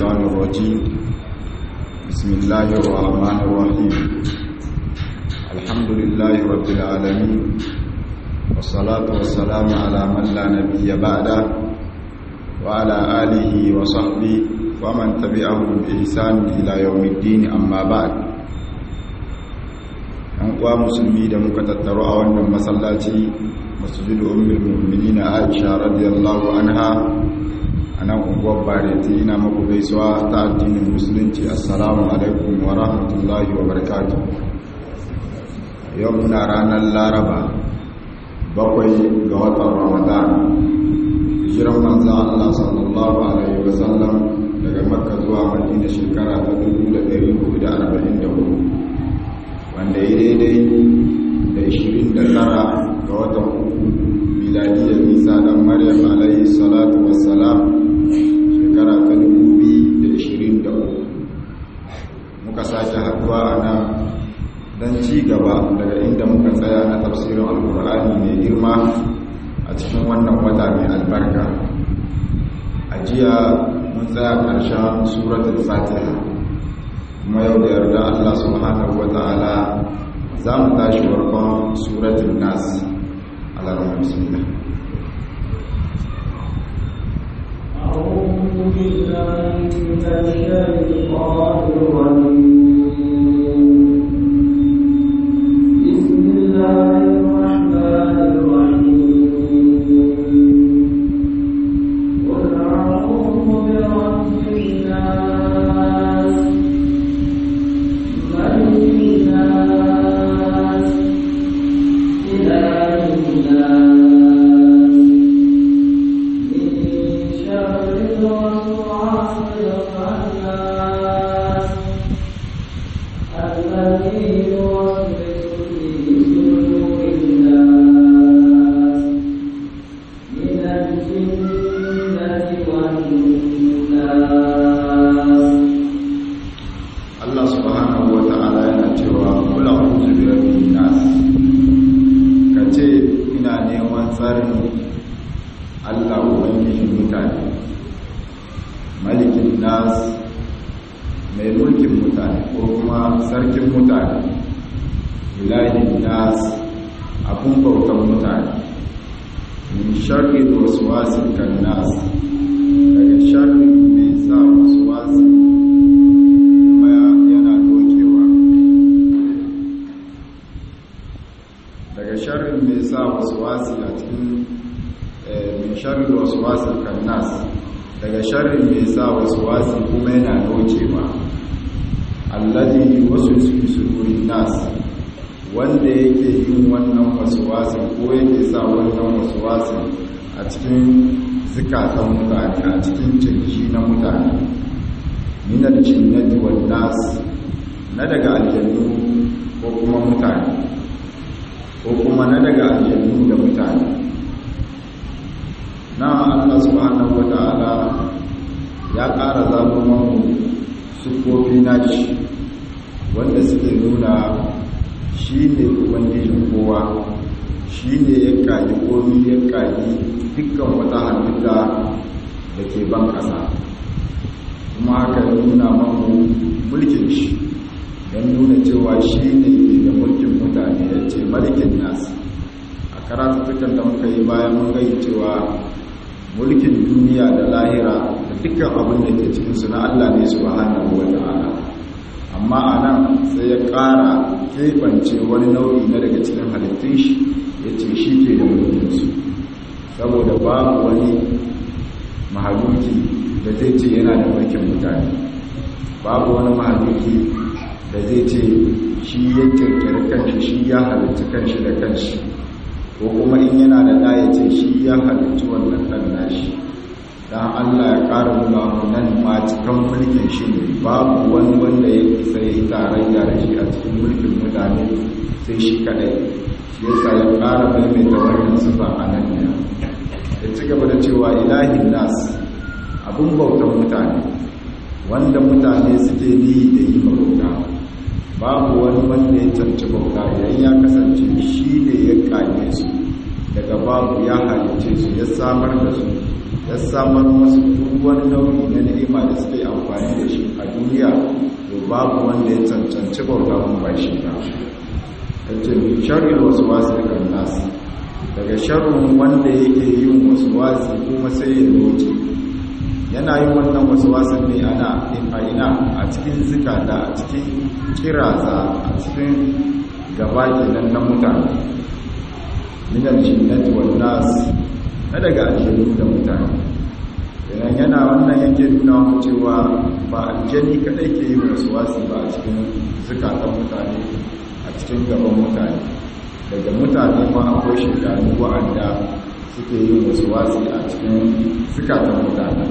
الشيطان الرجيم بسم الله الرحمن الرحيم الحمد لله رب العالمين والصلاة والسلام على من لا نبي بعده وعلى آله وصحبه ومن تبعهم بإحسان إلى يوم الدين أما بعد uwa musulmi da muka tattaro a wannan masallaci masjidu ummul mu'minin Aisha radiyallahu anha anan unguwar Bareti ina muku gaisuwa ta addinin musulunci assalamu alaikum wa rahmatullahi wa barakatuh yau muna ranar Laraba bakwai ga watan Ramadan hijiran manzo Allah sallallahu alaihi wasallam daga Makka zuwa Madina shekara ta 1444 wanda ya daidai da 29 ga watan uku miladiyar nisa dan maryam alayhi salatu wassalam shekara ta 2023 muka sake haduwa a nan don ci gaba daga inda muka tsaya na tafsirin alkur'ani mai girma a cikin wannan wata mai albarka a jiya mun tsaya ƙarshen suratul fatiha kuma yau da yarda Allah subhanahu wa ta'ala za mu tashi farkon suratun nas alarma bismillah أعوذ بالله من الشيطان الرجيم بسم الله الرحمن الرحيم قل أعوذ برب الناس ملك الناس إله الناس من شر الوسواس الخناس الذي يوسوس في صدور الناس من الجنة والناس Allah subhanahu wa ta'ala yana cewa kula a'udhu bi rabbin nas kace ina neman tsarin Allah ubangijin mutane malikin nas mai mulkin mutane ko kuma sarkin mutane ilahin nas abun bautan mutane min sharri waswasil kan nas daga sharri mai sa waswasi kuma yana dokewa daga sharrin mai sa waswasi a cikin min sharri waswasi kannas daga sharrin mai sa waswasi kuma yana dokewa alladhi yuwaswisu fi sudurin nas wanda yake yin wannan waswasi ko yake sa wannan waswasi a cikin zikatan mutane a cikin kirji na mutane minal jinnati wan nas na daga aljannu ko kuma mutane ko kuma na daga aljannu da mutane na Allah subhanahu wataala ya ƙara zabo mamu sukofi nashi wanda suke nuna shi ne ubangijin kowa shi ne ya kaji komi ya kaji dukkan wata halitta da ke ban ƙasa kuma haka nuna mamu mulkin shi don nuna cewa shi ne ke da mulkin mutane ya ce mulkin nasu a karatuttukan da muka yi bayan mun gai cewa mulkin duniya da lahira da dukkan abin da ke cikinsu na allah ne su bahana wa ta'ala amma a nan sai ya ƙara keɓance wani nau'i na daga cikin halittun shi ya ce shi ke da mulkinsu saboda babu wani mahaluki da zai ce yana da mulkin mutane babu wani mahaluki da zai ce shi ya kirkiri kanshi shi ya halittu kanshi da kanshi ko kuma in yana da ɗaya ce shi ya halittu wannan ɗan nashi don allah ya ƙara nuna nan ma cikin mulkin shi ne babu wani wanda ya isa ya yi tarayya da shi a cikin mulkin mutane sai shi kaɗai shi yasa ya ƙara maimaita wannan sifa a nan ne ya ci gaba da cewa ilahin nas abin bautan mutane wanda mutane suke ni da yi bauta babu wani wanda ya canci bauta idan ya kasance shi ne ya kage su daga babu ya halice su ya samar da su ya samar masu duk wani nau'i na ni'ima da suke amfani da shi a duniya to babu wanda ya cancanci bauta mun ba shi ba yace sharri wasu wasu kan nasu daga sharrin wanda yake yin wasu wasu kuma sai ya roce yana yin wannan wasu wasu ne ana ina a cikin zikata a cikin kiraza a cikin gaba kenan na mutane minal jinnati wan nas na daga aljanu da mutane idan yana wannan yake nuna mu cewa ba aljani kadai ke yi wasu wasu ba a cikin zukatan mutane a cikin gaban mutane daga mutane ma akwai shekaru wa'anda suke yin wasu wasu a cikin zukatan mutane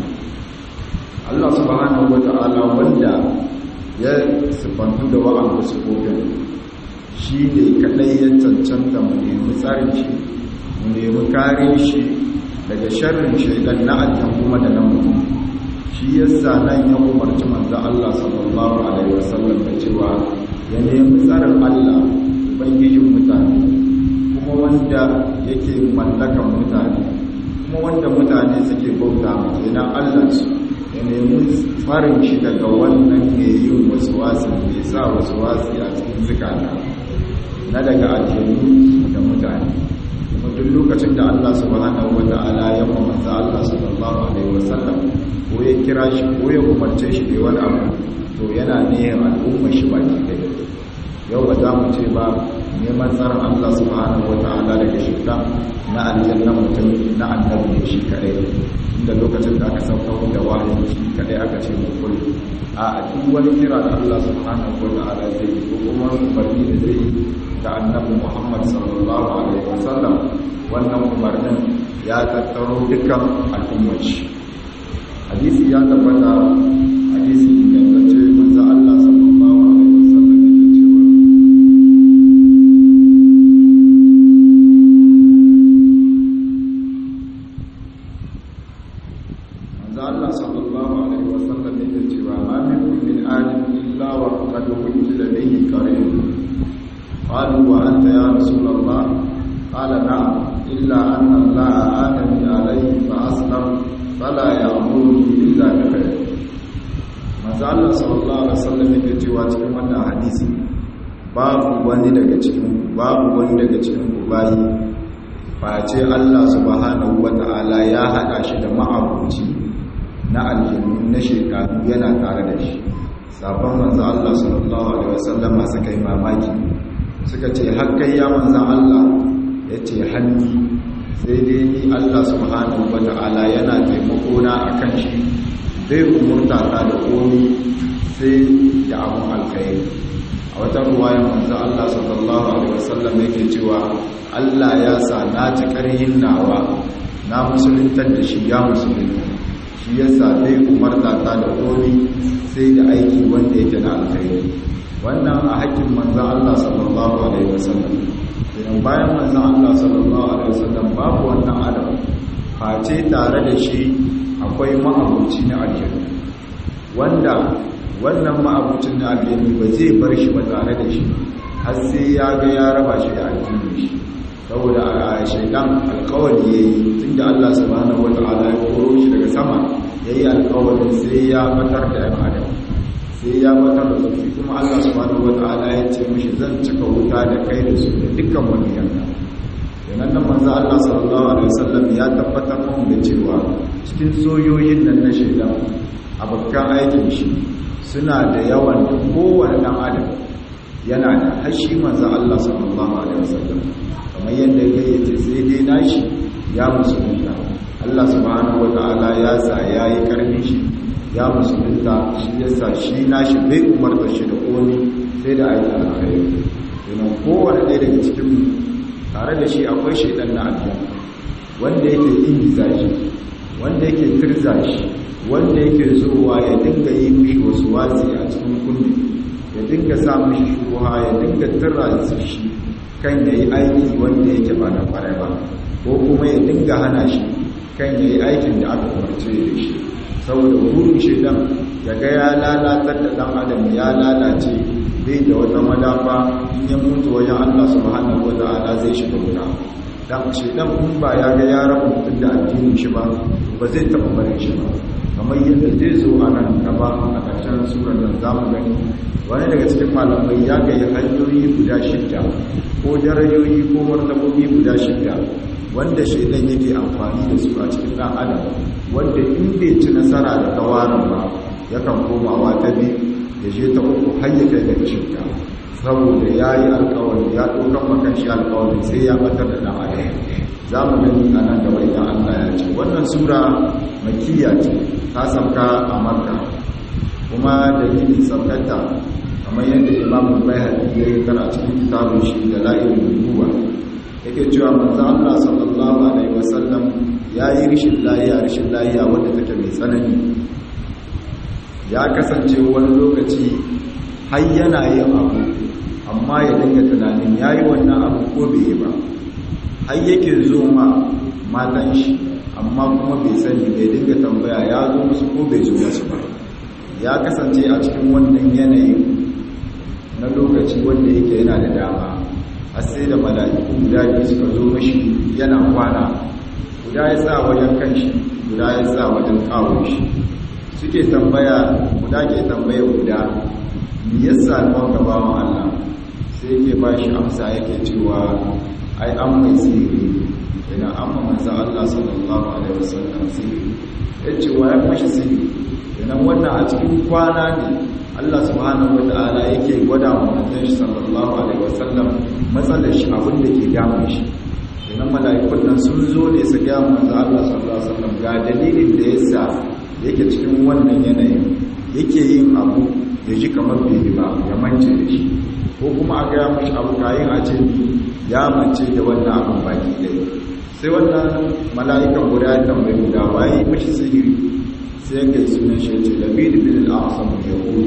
Allah subhanahu wata'ala wanda ya sifantu da wa'anda su kofin shi ne kadai ya cancanta mu nemi tsarin shi mu nemi kare shi daga sharrin shaidan na aljan kuma da na mutum shi yasa nan ya umarci manzo Allah sallallahu alaihi wasallam da cewa ya nemi tsarin Allah ubangijin mutane kuma wanda yake mallakan mutane kuma wanda mutane suke bauta kenan Allah su ya nemi tsarin shi daga wannan ne yin wasu wasu mai sa wasu wasu a cikin zikata na daga aljanu da mutane kuma duk lokacin da Allah subhanahu wata'ala ya umarta Allah sallallahu alaihi wasallam ko ya kira shi ko ya umarce shi da wani abu to yana niyyar al'umma shi baki ɗaya yau ba za mu ce ba neman tsarin Allah subhanahu wata'ala daga shirka na aljanna mutum na annabi shi kadai inda lokacin da aka sauka da wahayi shi kadai aka ce mu kullu a duk wani kira da Allah subhanahu wata'ala zai yi ko kuma umarni da zai yi da annabi Muhammad sallallahu alaihi wasallam wannan umarnin ya tattaro dukkan al'ummar shi hadisi ya tabbata hadisi ingantacce manzo Allah sallallahu alaihi wasallam yake cewa manzo Allah sallallahu alaihi wasallam yake cewa ma minkum min alim illa wa qad wujida bihi qarin قالوا وأنت يا رسول الله قال نعم إلا أن الله آدم عليه فأسلم فلا يأمرني إلا بخير manzo Allah sallallahu alaihi wasallam yake cewa cikin wannan hadisi babu wani daga cikin babu wani daga cikin ku bayi face Allah subhanahu wata'ala ya hada shi da ma'abuci na aljannu na shekaru yana tare da shi sabon manzo Allah sallallahu alaihi wasallam suka yi mamaki suka ce hakkai ya manzan Allah ya ce hannu sai dai ni Allah subhanahu wa ta'ala yana taimako na a kan shi zai umurta ta da komi sai da abun alkhairi a wata ruwayan manzan Allah sallallahu alaihi wasallam yake cewa Allah ya sa na ci karhin nawa na musuluntar da shi ya musulunta shi yasa zai umarta ta da komi sai da aiki wanda yake na alkhairi wannan a hakkin manzan Allah sallallahu Alaihi wasallam idan bayan manzan Allah sallallahu Alaihi wasallam babu wannan adam face tare da shi akwai ma'abuci na aljanna wanda wannan ma'abucin na aljanna ba zai bar shi ba tare da shi har sai ya ga ya raba shi da aljanna shi saboda a shaidan alkawari ya yi tun da Allah subhanahu wa ta'ala ya koro shi daga sama ya yi alkawarin sai ya batar da yan adam sai ya batar da su kuma Allah subhanahu wata'ala ya ce mishi zan cika wuta da kai da su da dukkan wani yanka yanan nan manzo Allah sallallahu alaihi wasallam ya tabbatar mun da cewa cikin soyoyin nan na shaidan abokan aikin shi suna da yawan da kowane dan adam yana da hashi manzo Allah sallallahu alaihi wasallam kamar yadda ya yace sai dai nashi ya musulunta Allah subhanahu wata'ala ya sa yayi karfin shi ya musulunta shi yasa shi nashi bai umarta shi da komi sai da aikin alkhairi yana kowane ɗaya daga cikin tare da shi akwai shaidan na aljanna wanda yake ingiza shi wanda yake tirza shi wanda yake zuwa ya dinga yi mishi wasu wasi a cikin kunne ya dinga sa mishi shuha ya dinga tirra shi kan ya yi aiki wanda yake ba na kwarai ba ko kuma ya dinga hana shi kan ya yi aikin da aka umarce da shi saboda burin shaidan daga ya lalatar da dan adam ya lalace bai da wata madafa in ya mutu wajen Allah subhanahu wata'ala zai shiga wuta dan shedan in ba ya ga ya rabu mutum da addinin shi ba ba zai taɓa barin shi ba kamar yadda zai zo a nan gaba a ƙarshen surar nan za mu gani wani daga cikin malamai ya gaya hanyoyi guda shidda ko darajoyi ko martabobi guda shidda wanda shaidan yake amfani da su a cikin ɗan adam wanda in bai ci nasara da tawarin ba yakan komawa ta biyu ya je ta uku har ya kai ga shidda saboda ya yi alkawari ya ɗaukan makan shi alkawari sai ya batar da ɗan adam za mu gani a nan gaba idan allah ya ce wannan sura makiya ce ta sauka a makka kuma dalilin saukata kamar yadda imamun bai haɗi ya yi tara cikin kitabun shi da la'irin nubuwa yake cewa manzo Allah sallallahu alaihi wasallam ya yi rishin layiya rishin layiya wadda take mai tsanani ya kasance wani lokaci har yana yin abu amma ya dinga tunanin ya yi wannan abu ko bai yi ba har yake zo ma matan shi amma kuma bai sani bai dinga tambaya ya zo musu ko bai zo musu ba ya kasance a cikin wannan yanayin na lokaci wanda yake yana da dama har sai da mala'iku guda biyu suka zo mashi yana kwana guda ya sa wajen kanshi guda ya sa wajen kawon shi suke tambaya guda ke tambaya guda me yasa kawon gaba wa Allah sai yake ba shi amsa yake cewa ai an mai sihiri yana amma manzan Allah sallallahu alaihi wasallam sihiri ya ce wa ya mashi sihiri yana wannan a cikin kwana ne Allah subhanahu wata'ala yake gwada wa manzon shi sallallahu alaihi wasallam matsalar shi abin da ke damun shi idan mala'ikun nan sun zo ne su ga manzon Allah sallallahu alaihi wasallam ga dalilin da yasa yake cikin wannan yanayin yake yin abu ya ji kamar bai yi ba ya mance da shi ko kuma a gaya mashi abu kayan a ce ya mance da wannan abin baki ɗaya sai wannan mala'ikan guda ya tambayi guda waye mashi sihiri sai ga sunan shi ce labid bin al-asam yahudi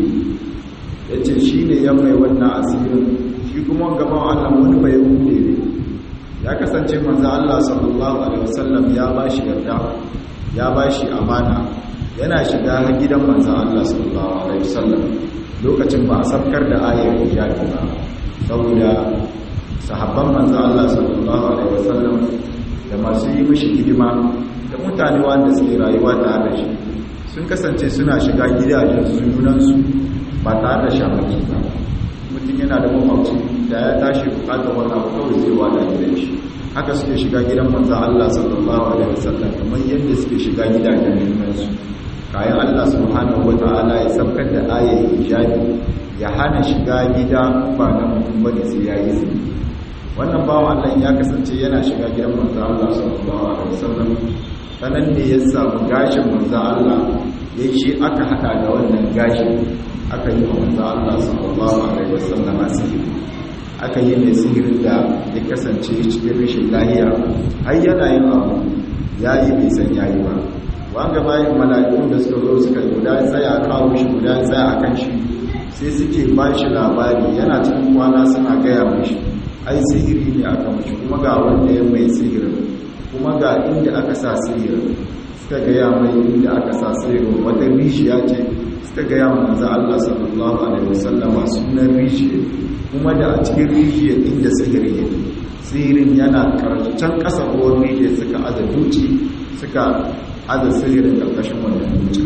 yace shine ya mai wannan asirin shi kuma gaban Allah wani bai yahudi ne ya kasance manzo Allah sallallahu alaihi wasallam ya bashi yarda ya bashi amana yana shiga gidan manzo Allah sallallahu alaihi wasallam lokacin ba a sabkar da ayar hijabi ba saboda sahabban manzo Allah sallallahu alaihi wasallam da masu yi mishi hidima da mutane wanda suke rayuwa tare da shi sun kasance suna shiga gidajen sunansu ba tare da shamaki ba mutum yana da makwabci da ya tashi bukatar wani abu kawai zai wada gidan shi haka suke shiga gidan manzan Allah sallallahu alaihi wasallam kamar yadda suke shiga gidajen sunansu kayan Allah subhanahu wata'ala ya sabkar da ayar hijabi ya hana shiga gida ba na mutum bane sai ya yi zini wannan bawan Allah ya kasance yana shiga gidan manzan Allah sallallahu alaihi wasallam sanan ne ya samu gashin manzo Allah ya shi aka hada da wannan gashin aka yi wa manzo Allah sallallahu alaihi wasallam sihiri aka yi mai sihirin da ya kasance cikin rashin lahiya har yana yin abu yayi bai san yayi ba wanga bayan mala'ikun da suka zo suka guda tsaya kawo shi guda tsaya akan shi sai suke ba shi labari yana cikin kwana suna gaya mashi ai sihiri ne aka mashi kuma ga wanda ya mai sihirin kuma ga inda aka sa sihirin suka gaya mai inda aka sa sihirin wata rishiya ce suka gaya manzo Allah sallallahu alaihi wasallama sunan rishiya kuma da a cikin rishiya inda sihirin yake sihirin yana karcan kasa ruwan rishiya suka aza duci suka aza sihirin karkashin wannan duci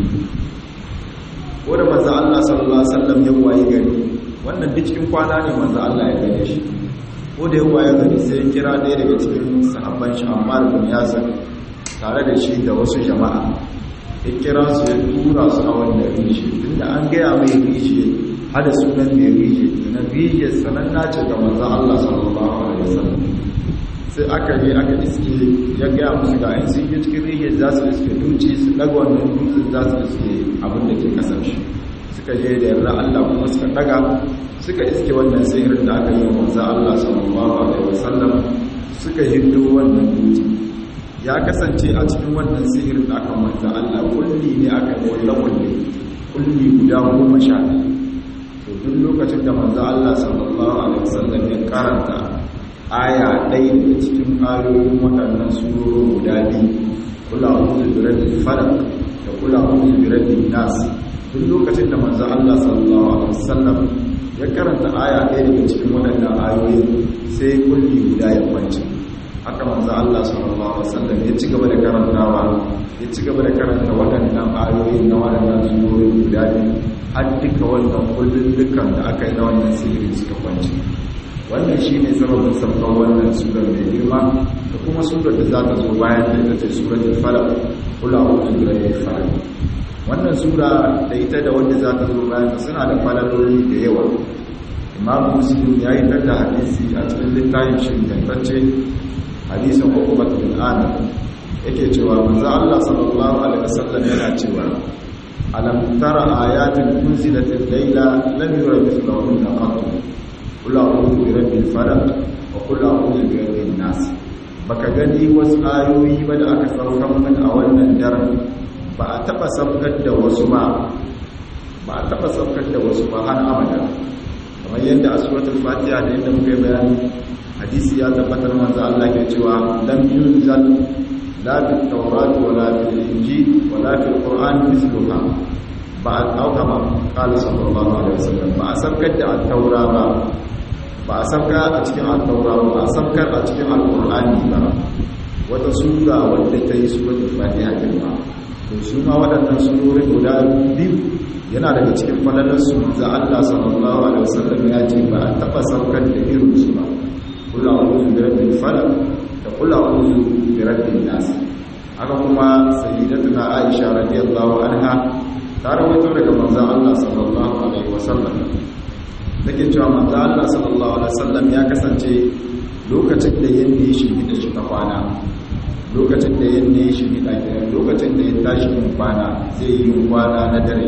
ko da manzo Allah sallallahu alaihi wasallam ya wayi gari wannan duk cikin kwana ne manzo Allah ya gane shi ko da yawa ya gani sai kira ɗaya daga cikin sahabban shi Ammar bin Yasir tare da shi da wasu jama'a ya kira su ya tura su a wannan rishi tunda an gaya mai rishi hada sunan mai rishi na rishi sananna ce ga manzo Allah sallallahu alaihi wasallam sai aka yi aka iske ya gaya musu ga in sun yi cikin rishi za su iske duci su daga wannan dutsen za su iske abin da ke kasar shi suka je da yarda Allah kuma suka daga suka iske wannan sihirin da aka yi wa manzo Allah sallallahu alaihi wasallam suka hindu wannan dutse ya kasance a cikin wannan sihirin da aka manzo Allah kulli ne aka kulla kulli kulli guda goma sha to duk lokacin da manzo Allah sallallahu alaihi wasallam ya karanta aya ɗaya daga cikin ayoyin waɗannan surorin guda biyu kula a'udhu bi rabbil falaq da kula a'udhu bi rabbin nas duk lokacin da manzo Allah sallallahu alaihi wasallam ya karanta aya ɗaya daga cikin waɗannan ayoyin sai kulli guda ya kwance haka manzo Allah sallallahu alaihi wasallam ya ci gaba da karantawa ya ci gaba da karanta waɗannan ayoyi na waɗannan surori guda biyu har duka wannan kullun dukkan da aka yi na wannan sirri suka kwanci wannan shine sababin sabon wannan surar mai girma da kuma surar da za ta zo bayan da ita ce suratul falaq kula a'udhu birabbil falaq wannan sura da ita da wanda za ta zo bayan suna da falaloli da yawa imam muslim ya yi da hadisi a cikin littafin shi ingantacce hadisin hukumat bin amir yake cewa manzo Allah sallallahu alaihi wasallam yana cewa alam tara ayatin unzilatil layla lam yura mithlahunna qat qul a'udhu bi rabbil falaq wa qul a'udhu bi rabbin nas baka gani wasu ayoyi ba da aka saukar min a wannan daren ba a taba saukar da wasu ba ba a taba saukar da wasu ba har abada kamar yadda a suratul fatiha da yadda muka yi bayani hadisi ya tabbatar manzo Allah ke cewa lam yunzal la bil tawrat wala bil injil wala fil qur'an mithluha ba a dauka ma qala sallallahu alaihi wasallam ba a saukar da at-taura ba ba a saukar a cikin at-taura ba a saukar a cikin al-qur'ani ba wata sura wadda ta yi suratul fatiha girma to su ma waɗannan surorin guda biyu yana daga cikin falalarsu da Allah sallallahu alaihi wasallam ya ce ba a taɓa saukar da irin su ba kula a'udhu bi rabbil falaq da kula a'udhu bi rabbin nas haka kuma sayyidatuna Aisha radiyallahu anha ta rawaito daga manzon Allah sallallahu alaihi wasallam take cewa manzon Allah sallallahu alaihi wasallam ya kasance lokacin da yanda ya shige da shi ta kwana lokacin da yin ne shi gida kiran lokacin da ya tashi yin kwana zai yi kwana na dare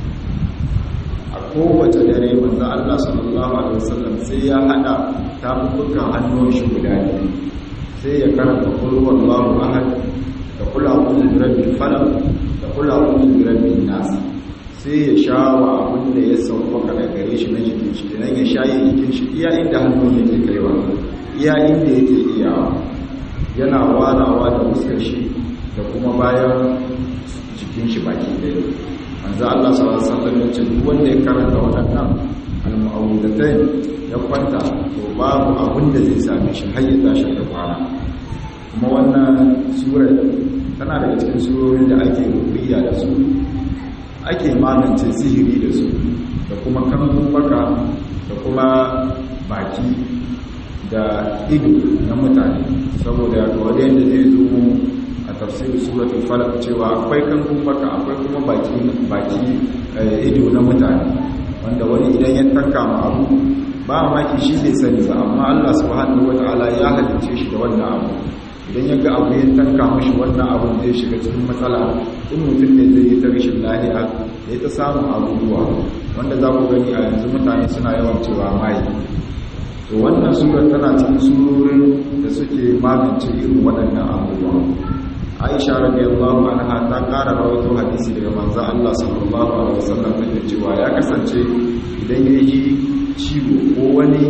a kowace dare manzo Allah sallallahu alaihi wasallam sai ya hada tafukan hannun shi guda biyu sai ya karanta qul huwallahu ahad da qul a'udhu bi rabbil falaq da qul a'udhu bi rabbin nas sai ya shawa abin da ya sauka daga gare shi na jikin shi dan ya shaye jikin shi iya inda hannun yake kaiwa iya inda yake iyawa yana warawa da fuskar shi da kuma bayan jikin shi baki ɗaya manzo Allah sallallahu alaihi wasallam ya ce duk wanda ya karanta waɗannan al-mu'awwidatayn ya kwanta to babu abin da zai same shi har ya tashi da kwana kuma wannan sura tana daga cikin surorin da ake rubiya da su ake magance sihiri da su da kuma kambun baka da kuma baki da ido na mutane saboda wadda yadda zai zo mu a tafsir suratul falaq cewa akwai kan baka akwai kuma baki baki ido na mutane wanda wani idan ya tanka ma abu ba maki shi bai sani ba amma Allah subhanahu wataala ya halicce shi da wannan abu idan ya ga abu ya tanka mashi wannan abun zai shiga cikin matsala in mutum ne zai yi ta rashin lahiya ya ta samun abubuwa wanda za ku gani a yanzu mutane suna yawan cewa mai to wannan surar tana cikin surorin da suke magance irin waɗannan abubuwa aisha radiyallahu anha ta ƙara rawaito hadisi daga manzon Allah sallallahu alaihi wasallam take cewa ya kasance idan ya yi ciwo ko wani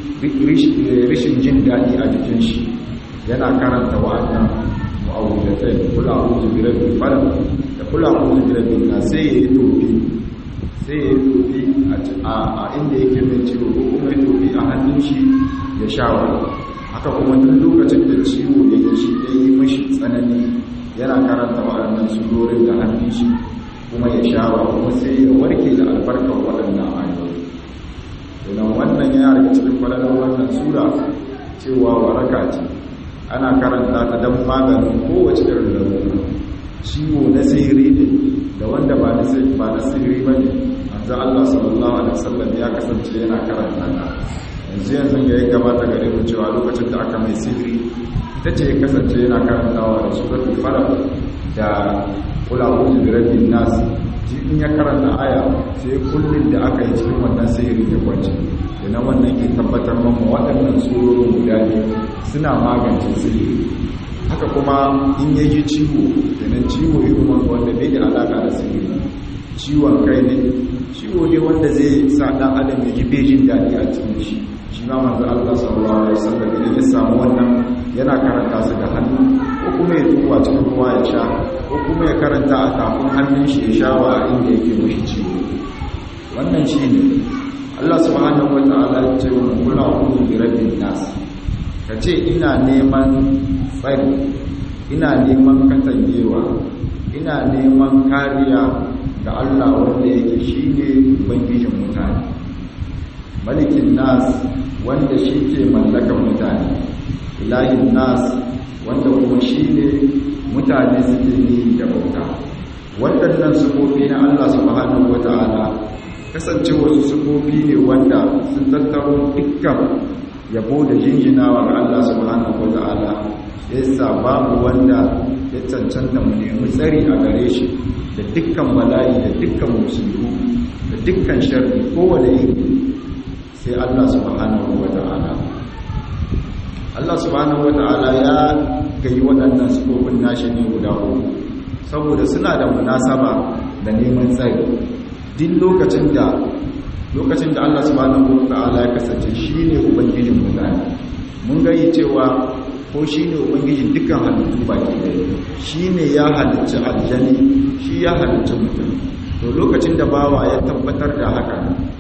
rishin jin daɗi a jikin shi yana karanta wa'annan mu'awwidatai kula a'udhu bi rabbil falaq da kula a'udhu bi rabbin nas sai ya yi tofi sai ya tofi a inda yake mai ciwo ko kuma ya tofi a hannun shi ya shawa haka kuma duk lokacin da ciwo ya yi shi ya yi mashi tsanani yana karanta waɗannan surorin da hannun shi kuma ya shawa kuma sai ya warke da albarkar waɗannan ayoyi domin wannan yana daga cikin falalar wannan sura cewa waraka ce ana karanta ta don maganin kowace irin larura ciwo na sihiri ne da wanda ba na sihiri ba ne manzo Allah sallallahu alaihi wasallam ya kasance yana karanta ta yanzu yanzu ga ya gabata gare mu cewa lokacin da aka mai sihiri ita ce ya kasance yana karantawa da suratul falaq da qul a'udhu bi rabbin nas in ya karanta aya sai kullun da aka yi cikin wannan sihiri ya kwance yana wannan ke tabbatar mamu waɗannan surorin guda biyu suna magance sihiri haka kuma in ya ji ciwo kenan ciwo irin wanda bai da alaƙa da sihiri ciwon kai ne ciwo ne wanda zai sa ɗan adam ya ji bejin daɗi a cikin shi shi ma manzo Allah sallallahu alaihi wasallam idan ya samu wannan yana karanta su da hannu ko kuma ya tuwa cikin ruwa ya sha ko kuma ya karanta a tafin hannun shi ya sha wa inda yake mashi ciwo wannan shi ne Allah subhanahu wataala ya ce wa kula a'udhu bi rabbin nas ka ce ina neman tsari ina neman katangewa ina neman kariya ga Allah wanda yake shine ubangijin mutane malikin nas wanda shi ke mallakan mutane ilahin nas wanda kuma shi ne mutane suke yi da bauta waɗannan sufofi na Allah subhanahu wata'ala kasance wasu sufofi ne wanda sun tattaro dukkan yabo da jinjinawa ga Allah subhanahu wata'ala yasa babu wanda ya cancanta mu nemi tsari a gare shi da dukkan bala'i da dukkan musulmi da dukkan sharri kowane iri sai Allah subhanahu wata'ala Allah subhanahu wata'ala ya gayi waɗannan sifofin nashi ne guda uku saboda suna da munasaba da neman tsari duk lokacin da lokacin da Allah subhanahu wata'ala ya kasance shine ubangijin mutane mun gayi cewa ko shine ubangijin dukkan halittu baki ɗaya shine ya halicci aljani shi ya halicci mutum to lokacin da bawa ya tabbatar da haka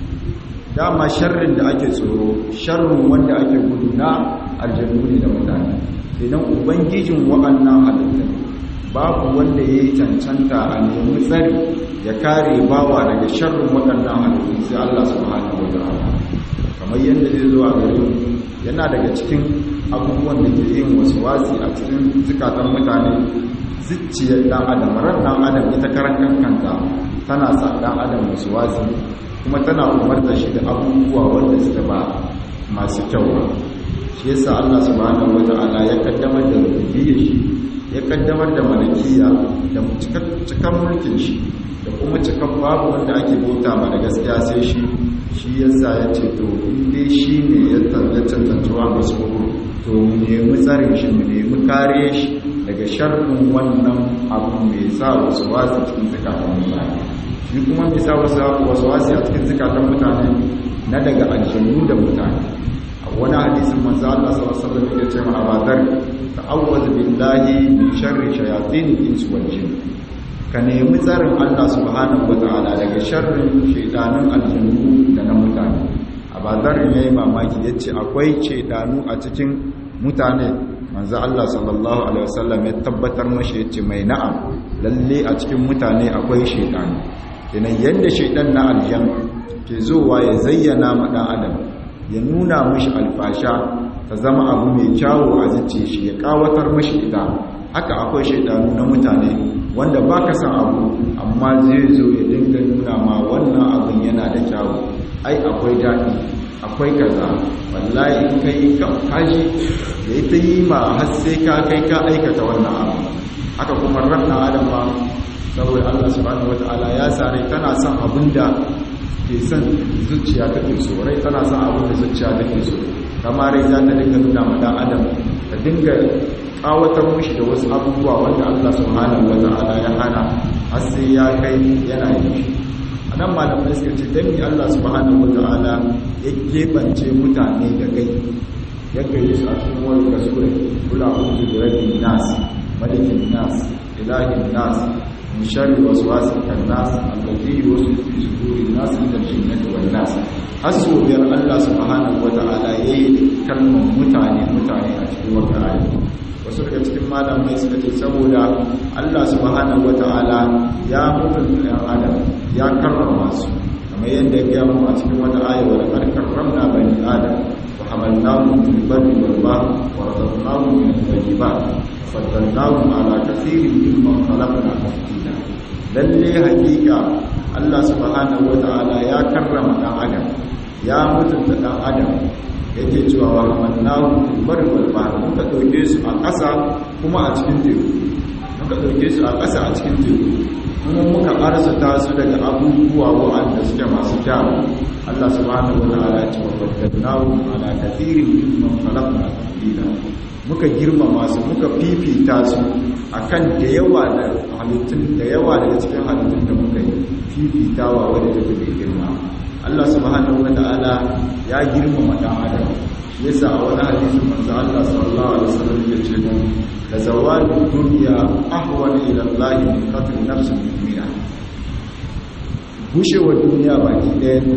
dama sharrin da ake tsoro sharrin wanda ake gudu na aljannu ne da mutane idan ubangijin wa'annan halittun babu wanda ya yi cancanta a nemi tsari ya kare bawa daga sharrin waɗannan halittun sai Allah subhanahu wa ta'ala kamar yadda zai zo a gare yana daga cikin abubuwan da ke yin wasu wasi a cikin zukatan mutane zuciyar ɗan adam ran ɗan adam ita karan kankanta tana sa ɗan adam wasu wasi kuma tana umarta shi da abubuwa wanda suka ba masu kyau ba shi yasa Allah subhanahu wata'ala ya kaddamar da rububiyyar shi ya kaddamar da malakiya da cikan mulkin shi da kuma cikan babu wanda ake bauta ma da gaskiya sai shi shi yasa ya ce to dai shi ne ya tantance wa masu to mu nemi tsarin shi mu nemi kare shi daga sharrin wannan abu mai sa wasu wasu cikin zakatun mutane shi kuma mai sa wasu wasu a cikin zakatun mutane na daga aljannu da mutane wani hadisin manzo Allah sallallahu alaihi wasallam ya ce ma abadar ta'awwaz billahi min sharri shayatin ins wal jin ka nemi tsarin Allah subhanahu wataala daga sharrin shaytanun aljannu da na mutane abadar yayi mamaki yace akwai shaytanu a cikin mutane manzo Allah sallallahu alaihi wasallam ya tabbatar mashi yace mai na'am lalle a cikin mutane akwai shaytanu idan yanda shaytan na aljan ke zuwa ya zayyana ma dan adam ya nuna mashi alfasha ta zama abu mai kyawu a zuciya shi ya kawatar mashi ita haka akwai shaidanu na mutane wanda ba ka san abu amma zai zo ya dinga nuna ma wannan abin yana da kyawu ai akwai daɗi akwai kaza wallahi in ka yi kaji da ita yi ma har sai ka kai ka aikata wannan abu haka kuma ranna adam ma saboda Allah subhanahu wataala ya sare tana son abin da ke son zuciya take so rai tana son abin da zuciya take so kama rai za ta dinga nuna ma dan adam ta dinga kawatar mushi da wasu abubuwa wanda Allah subhanahu wataala ya hana har sai ya kai yana yi a nan malamai suka ce dan Allah subhanahu wataala ya kebance mutane da kai ya kai su a cikin wani kasure kula uzu da rabin nas malikin nas ilahin nas من شر وسواس الناس الذي يوسوس في صدور الناس من الجنة والناس hasso biyar Allah subhanahu wata'ala yayi kalmar mutane mutane a cikin wannan ayi wasu daga cikin malamai suka ce saboda Allah subhanahu wata'ala ya mutunta ɗan adam ya karrama su kamar yadda ya gaya mu a cikin wata aya wa laqad karramna bani adam wa hamalnahum fil barri wal bahri wa razaqnahum min at-tayyibat faddalnahum ala kathirin mimman khalaqna tafdila lalle hakika Allah subhanahu wata'ala ya karrama dan adam ya mutunta dan adam yake cewa wa hamalnahum fil barri wal bahri muka dauke su a ƙasa kuma a cikin teku muka dauke su a ƙasa a cikin teku kuma muka arzuta su daga abubuwa wa'anda suke masu kyawu Allah subhanahu wata'ala ya ce wa faddalnahum ala kathirin mimman khalaqna tafdila muka girmama su muka fifita su akan da yawa da halittun da yawa daga cikin halittun da muka yi fifitawa wadda take da girma Allah subhanahu wata'ala ya girmama dan adam yasa a wani hadisin manzo Allah sallallahu alaihi wasallam ya ce mu la zawalu dunya ahwan ila Allah min qatl nafsin mu'mina gushewa duniya baki ɗaya manzo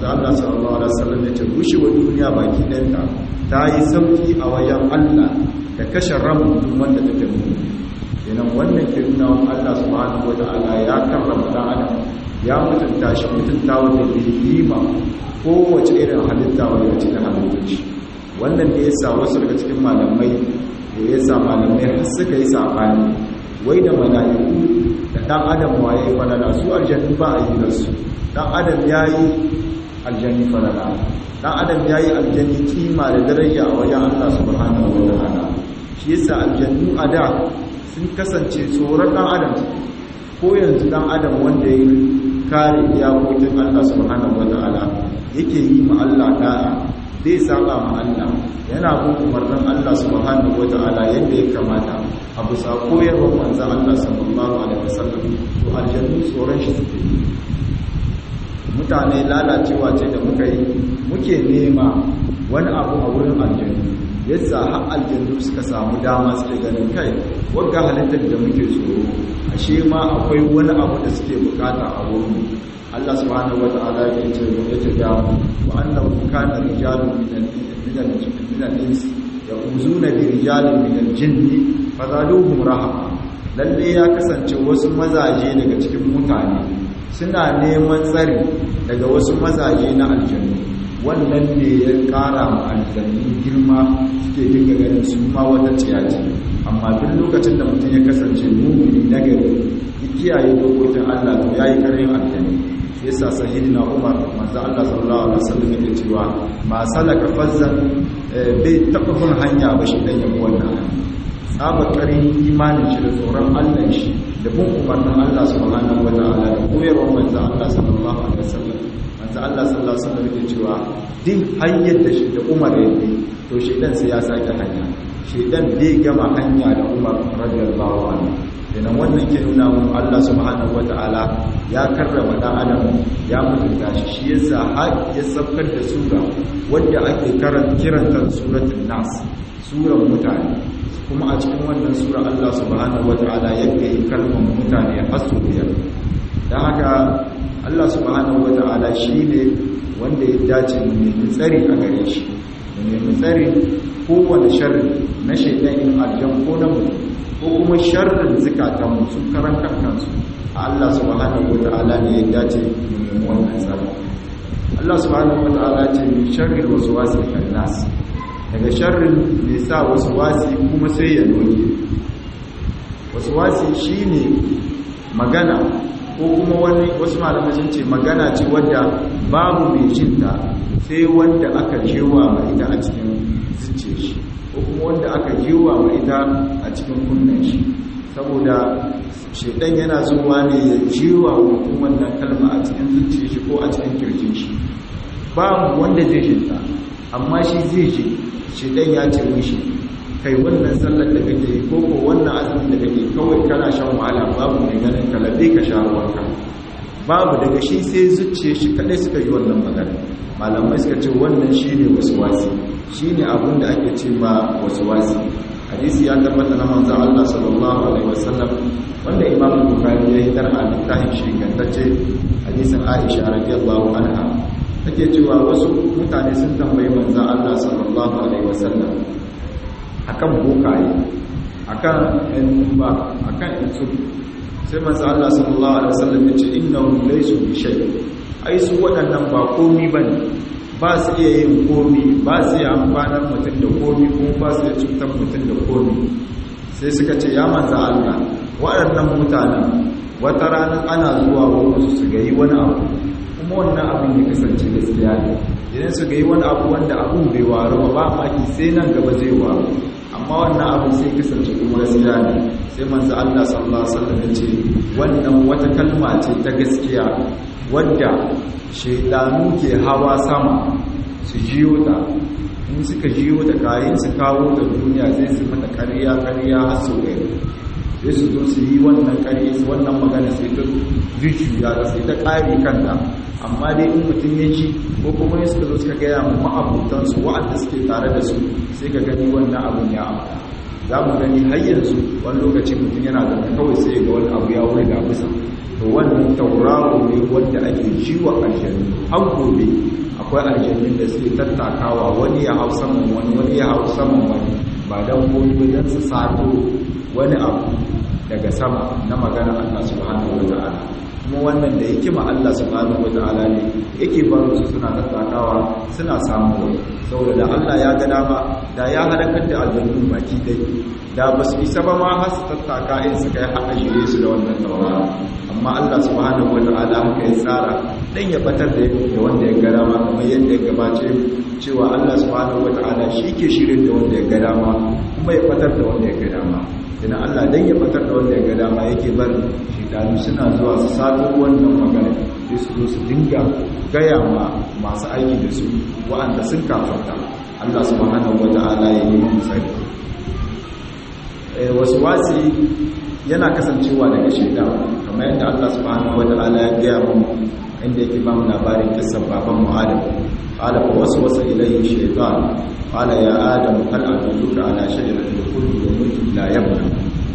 manzo Allah sallallahu alaihi wasallam ya ce rushewa duniya baki ɗanta ta yi sauki a wajen Allah da kashe ran mutum wanda take mutu kenan wannan ke nuna wa Allah subhanahu wata'ala ya karrama dan adam ya mutunta shi mutunta wanda bai yi ma kowace irin halitta wanda cikin halittoci wannan ne yasa wasu daga cikin malamai da yasa malamai har suka yi sabani wai da mala'iku da dan adam waye falala su aljannu ba a yi da su dan adam yayi aljanni falala dan adam yayi aljanni kima da daraja a wajen Allah subhanahu wata'ala shi yasa aljannu a da sun kasance tsoron dan adam ko yanzu dan adam wanda ya kare iyakokin Allah subhanahu wata'ala yake yi ma Allah da'a zai saba ma Allah yana bin umarnin Allah subhanahu wata'ala yadda ya kamata a bisa koyarwar manzon Allah sallallahu alaihi wasallam to aljannu tsoron shi suke yi mutane lalacewa ce da muka yi muke nema wani abu a wurin aljannu yadda har aljannu suka samu dama suke ganin kai wagga halittar da muke tsoro ashe ma akwai wani abu da suke bukata a wurin Allah subhanahu wata'ala ya ce wa ya tada wa annahu kana rijalun min al-ins yaquzuna bi rijalin min al-jinni fazaluhum rahama lalle ya kasance wasu mazaje daga cikin mutane suna neman tsari daga wasu mazaje na aljannu wannan ne ya kara ma aljannu girma suke dinga ganin su ma wata ciyaci amma duk lokacin da mutum ya kasance mumini na gari ya kiyaye dokokin Allah to yayi karin aljannu shi yasa sayyidina Umar manzo Allah sallallahu alaihi wasallam yake cewa ma salaka fazzan bai taba bin hanya ba shi dan yabo wannan hanya tsaba karin imanin shi da tsoron Allah shi da bin umarnin Allah subhanahu wataala da koyarwar manzo Allah sallallahu alaihi wasallam manzo Allah sallallahu alaihi wasallam yake cewa din hanyar da shi da Umar ya bi to shedan sai ya sake hanya shedan bai gama hanya da Umar radiyallahu anhu kenan wannan ke nuna mun Allah subhanahu wataala ya karrama dan adam ya mutunta shi shi yasa har ya sabkar da sura wanda ake karanta kiranta suratul nas suran mutane kuma a cikin wannan sura Allah subhanahu wataala ya kai kalmar mutane har su biyar dan haka Allah subhanahu wata'ala shi ne wanda ya dace mu nemi tsari a gare shi mu nemi tsari kowane sharri na shaidanin aljan ko na mutum ko kuma sharrin zukatanmu sun karan kansu Allah subhanahu wata'ala ne ya dace mu nemi wannan tsari Allah subhanahu wata'ala ce min sharri waswasi nas daga sharrin mai sa waswasi kuma sai ya noke waswasi shine magana ko kuma wani wasu malamai sun ce magana ce wadda babu mai jinta sai wanda aka jewa ma ita a cikin zuciya shi ko kuma wanda aka jewa ma ita a cikin kunnen shi saboda shaidan yana zuwa ne ya jewa mutum wannan kalma a cikin zuciya shi ko a cikin kirjin shi babu wanda zai jinta amma shi zai ji shaidan ya ce mishi kai wannan sallar da kake ko ko wannan azumin da kake kawai kana shan wahala babu mai ganin kalabe ka sha ruwanka babu daga shi sai zuciye shi kadai suka yi wannan magana malamai suka ce wannan shine waswasi shine abin da ake ce ma waswasi hadisi ya tabbata na manzon Allah sallallahu alaihi wasallam wanda Imam Bukhari ya hitar a littafin shi gantacce hadisin Aisha radiyallahu anha take cewa wasu mutane sun tambayi manzon Allah sallallahu alaihi wasallam akan bokaye akan yan ba akan itsu sai manzo Allah sallallahu alaihi wasallam ya ce innahum laysu bi shay ai su waɗannan ba komi bane ba su iya yin komi ba su iya amfanar mutum da komi kuma ba su iya cutar mutum da komi sai suka ce ya manzo Allah waɗannan mutanen wata rana ana zuwa wurin su ga yi wani abu kuma wannan abin ya kasance gaskiya ne idan su ga yi wani abu wanda abun bai waru ba ba maki sai nan gaba zai waru amma wannan abin sai kasance kuma gaskiya ne sai manzo Allah sallallahu alaihi wasallam ya ce wannan wata kalma ce ta gaskiya wadda shaydanu ke hawa sama su jiyo ta in suka jiyo ta kayan su kawo ta duniya sai su mata ƙarya ƙarya har su gari sai su zo su yi wannan ƙarya su wannan magana sai ta zuciya da sai ta ƙari kanta amma dai in mutum ya ji ko kuma ya suka zo suka gaya mu ma'abutansu wa'anda suke tare da su sai ka gani wannan abin ya amfana za mu gani har yanzu wani lokaci mutum yana zama kawai sai ga wani abu ya wuri da bisa to wannan tauraro ne wanda ake jiwa aljannu har gobe akwai aljannun da suke tattakawa wani ya hau saman wani wani ya hau saman wani ba don gobe wajen su sato wani abu daga sama na magana Allah subhanahu wa ta'ala kuma wannan da yake ma Allah subhanahu wa ta'ala ne yake baro su suna tattakawa suna samu wani saboda da Allah ya ga dama da ya halakar da aljannun baki dai da ba su isa ba ma har su tattaka in su kai haka shirye su da wannan tauraro amma Allah subhanahu wata'ala haka ya tsara dan ya batar da wanda ya gada ma kamar yadda ya gabace cewa Allah subhanahu wata'ala shi ke shirin da wanda ya gada ma kuma ya batar da wanda ya gada ma idan Allah dan ya batar da wanda ya gada ma yake bar shidanu suna zuwa su sato wannan magana sai su zo su dinga gaya ma masu aiki da su wa'anda sun kafarta Allah subhanahu wata'ala ya yi mu sani wasu wasi yana kasancewa daga shaidan kamar yadda Allah subhanahu wata'ala ya gaya mu inda yake ba mu labarin kissan baban mu Adam qala fa waswasa ilayhi shaytan qala ya adam hal adulluka ala shajaratil khuldi wa mulkin la yabla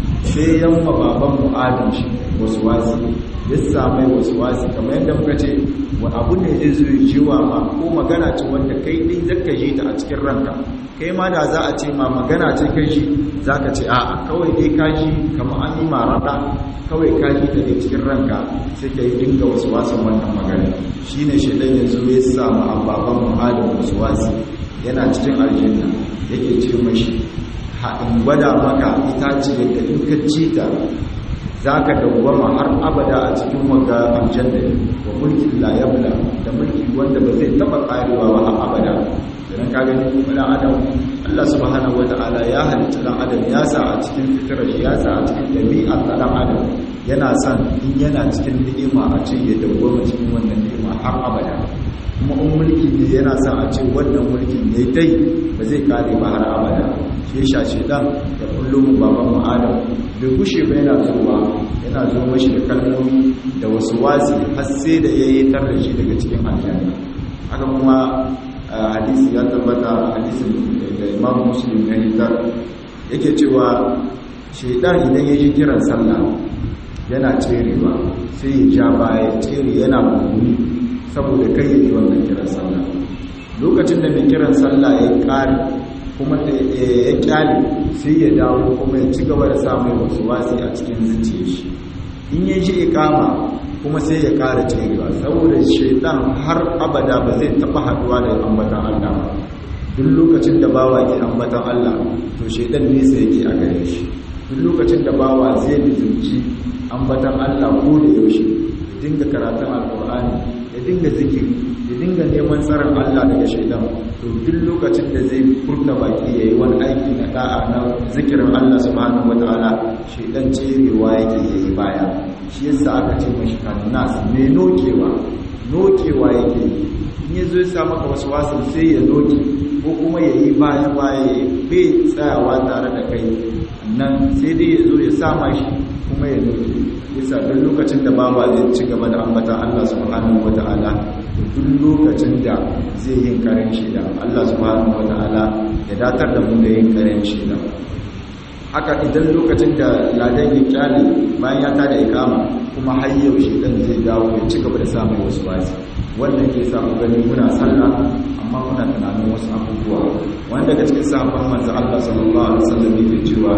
sai yamma baban mu Adam shi waswasi ya same waswasi kamar yadda muka ce wa abu ne zai zo jiwa ma ko magana ce wanda kai din zaka ji ta a cikin ranka kai ma da za a ce ma magana ce kai shi za ka ce a'a kawai dai kaji kama an yi marada kawai kaji ta ne cikin ranka sai ka yi dinga wasu wasan wannan magana shi ne shaidan ya zo ya samu ababen muhalin wasu wasi yana cikin aljanna yake ce mashi haɗin gwada maka ita ce da in ka ci ta za ka dawwama har abada a cikin waga aljanna wa mulkin la yabla da mulki wanda ba zai taɓa ƙarewa ba har abada idan ka gani wani adam Allah subhanahu wata'ala ya halitta dan adam ya sa a cikin fitrar ya sa a cikin dabi'ar dan adam yana son in yana cikin ni'ima a ce ya dawwama cikin wannan ni'ima har abada kuma in mulki ne yana son a ce wannan mulkin ne dai ba zai kare ba har abada shi ya shace dan da kullum baban mu adam bai gushe ba yana zuwa yana zo mashi da kalmomi da wasu wasi har sai da yayi tarrashi daga cikin aljanna haka kuma hadisi ya tabbata hadisin da imam muslim ya hitar yake cewa shaidan idan ya ji kiran sallah yana cerewa sai ya ja baya cere yana muguni saboda kai ya ji wannan kiran sallah lokacin da mai kiran sallah ya kare kuma ya kyale sai ya dawo kuma ya ci gaba da samun wasu wasi a cikin zuciya shi in ya ji ikama kuma sai ya kara cerewa saboda shaitan har abada ba zai taba haduwa da ambatan Allah ba duk lokacin da bawa ke ambatan Allah to shaitan nesa yake a gare shi duk lokacin da bawa zai bizumci ambatan Allah ko da yaushe ya dinga karatun alkur'ani ya dinga zikiri ya dinga neman tsaron Allah daga shaitan to duk lokacin da zai furta baki yayi wani aiki na da'a na zikirin Allah subhanahu wataala shaitan cerewa yake yayi baya shi yasa aka ce mashi kannas mai nokewa nokewa yake in ya zo ya sa maka wasu wasu sai ya noke ko kuma ya yi baya baya bai tsayawa tare da kai nan sai dai ya zo ya sama shi kuma ya noke yasa duk lokacin da bawa zai ci gaba da ambata Allah subhanahu wata'ala duk lokacin da zai yin karen shida Allah subhanahu wata'ala ya datar da mu da yin karen shida haka idan lokacin da ladan ya kyale bayan ya tada ikama kuma har yaushe dan zai dawo ya ci gaba da samun wasu wasi wannan ke samu gani muna sallah amma muna tunanin wasu abubuwa wanda daga cikin sahabban manzo Allah sallallahu alaihi wasallam yake cewa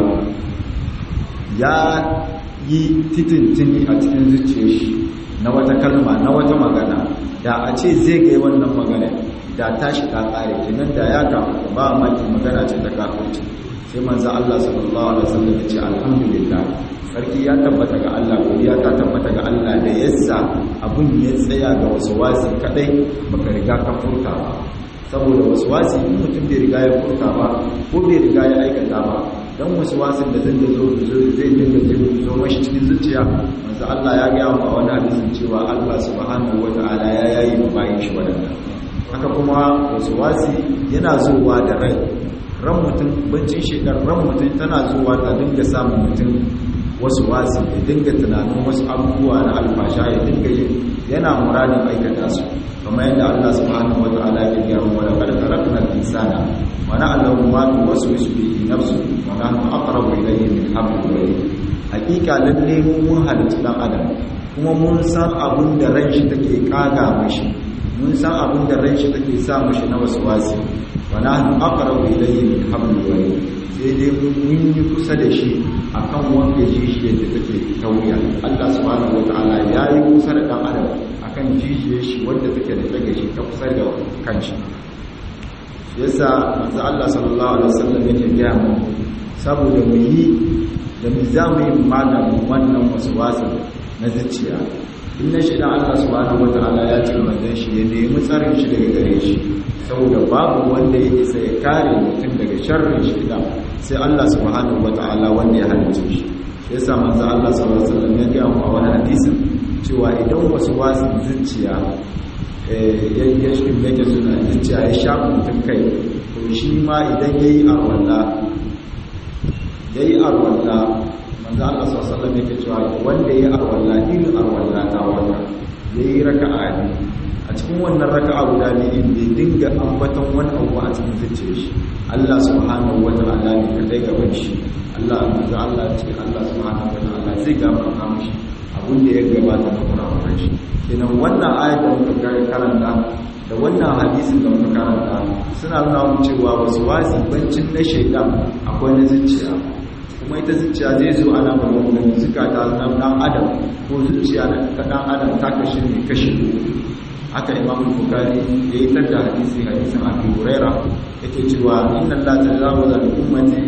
ya yi titintini a cikin zuciyar shi na wata kalma na wata magana da a ce zai ga wannan magana da tashi ta kare kenan da ya kafa ba maki magana ce ta kafirci sai manzo Allah sallallahu alaihi wasallam ya ce alhamdulillah sarki ya tabbata ga Allah godiya ta tabbata ga Allah da yassa abun ya tsaya ga wasu wasi kadai baka riga ka furta ba saboda wasu wasi in mutum bai riga ya furta ba ko bai riga ya aikata ba dan wasu wasin da zai zo zai dinga zo mashi cikin zuciya manzo Allah ya ga mu a wani hadisin cewa Allah subhanahu wataala ya yayi mu bayin shi wadannan haka kuma wasu wasi yana zuwa da rai ran mutum bancin shekar ran mutum tana zuwa ta dinga samun mutum wasu wasu ya dinga tunanin wasu abubuwa na alfasha ya dinga yin yana muradin aikata su kamar yadda Allah subhanahu wata'ala ya gaya mu wala qad khalaqna al-insana wa na'lamu ma tuwaswisu bihi nafsu wa nahnu aqrabu ilayhi min hablil warid hakika lalle mu mun halitta dan adam kuma mun san abin da ran shi take kaga mashi mun san abin da ran shi take sa mashi na wasu wasi wa nahnu aqrabu ilayhi min hablil warid sai dai mun yi kusa da shi akan wanda jijiyar da take tauriya Allah subhanahu wataala ya yi kusa da dan adam akan jijiyar shi wanda take da tage shi ta kusa da kanshi yasa manzo Allah sallallahu alaihi wasallam yake gaya mu saboda mu yi da mu za mu yi maganin wannan waswasa na zuciya in na shida Allah subhanahu wataala ya ce manzon shi ya nemi tsarin shi daga gare shi saboda babu wanda ya isa ya kare mutum daga sharrin shi da sai Allah subhanahu wata'ala wanda ya halice shi sai yasa manzo Allah sallallahu alaihi wasallam ya ga mu a wani hadisin cewa idan wasu wasu zuciya eh ya shi yake suna zuciya ya sha mutum kai to shi ma idan yayi arwalla yayi arwalla manzo Allah sallallahu alaihi wasallam yake cewa wanda yayi arwalla irin arwalla ta wanda yayi raka'a ne a cikin wannan raka'a guda ne inda dinga ambaton wani abu a cikin zuciyar shi Allah subhanahu wata'ala ne kadai gaban shi Allah manzo Allah ce Allah subhanahu wata'ala zai gafarta mishi abin da ya gabata na kurakuran shi kenan wannan ayat da muka karanta da wannan hadisin da muka karanta suna nuna mu cewa wasu wasi bancin na shaidan akwai na zuciya kuma ita zuciya zai zo ana magana zukata na dan adam ko zuciya na dan adam ta kashi ne kashi haka imam bukari ya yi tar da hadisi hadisin abu huraira yake cewa inna allah tajawaza li ummati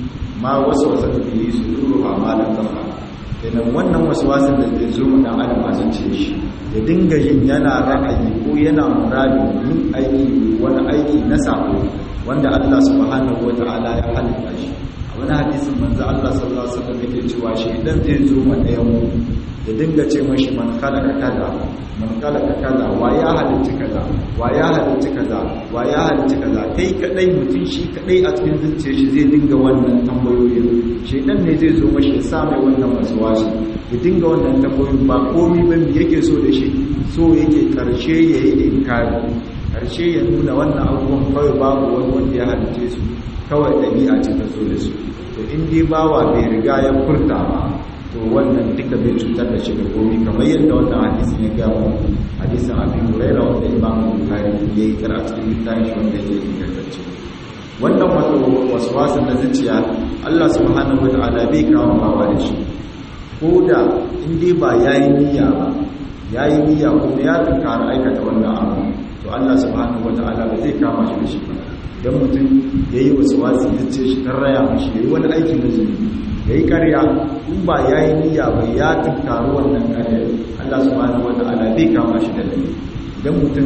ma waswasa fi suduruha ma lam tafa kenan wannan waswasin da zai zo mu dan adam a zuciyar shi ya dinga yin yana ra'ayi ko yana muradi yin aiki wani aiki na sako wanda Allah subhanahu wataala ya halitta shi a wani hadisin manzo Allah sallallahu alaihi wasallam yake cewa shi idan zai zo ma ɗayan mu ya dinga ce mashi man khalaqa kaza man khalaqa kaza wa ya halitta kaza wa ya halitta kaza wa ya halitta kaza kai kadai mutum shi kadai a cikin zuciyar shi zai dinga wannan tambayoyin shedan ne zai zo mashi ya sa mai wannan waswashi ya dinga wannan tambayoyin ba komai ba me yake so da shi so yake karshe yayi inkari karshe ya nuna wannan abubuwan kawai babu wani wanda ya halitta su kawai dabi'a ce ta so da su to in dai bawa bai riga ya furta ba to wannan duka bai cutar da shi da komi kamar yadda wannan hadisin ya gaya mu hadisin abin huraira wanda imam bukhari ya yi kira cikin littafin shi wanda ya ingantacce wannan wato waswasin na zuciya Allah subhanahu wataala bai kawo bawa da shi ko da in dai ba yayi niyya ba yayi niyya kuma ya tunkara aikata wannan abu to Allah subhanahu wataala ba zai kama shi da shi ba dan mutum yayi waswasi zuciya shi ta raya mishi yayi wani aikin da zunubi ya yi karya in ba ya yi niyya ba ya tunkaru wannan karya Allah subhanahu wa ta'ala bai kama shi da laifi idan mutum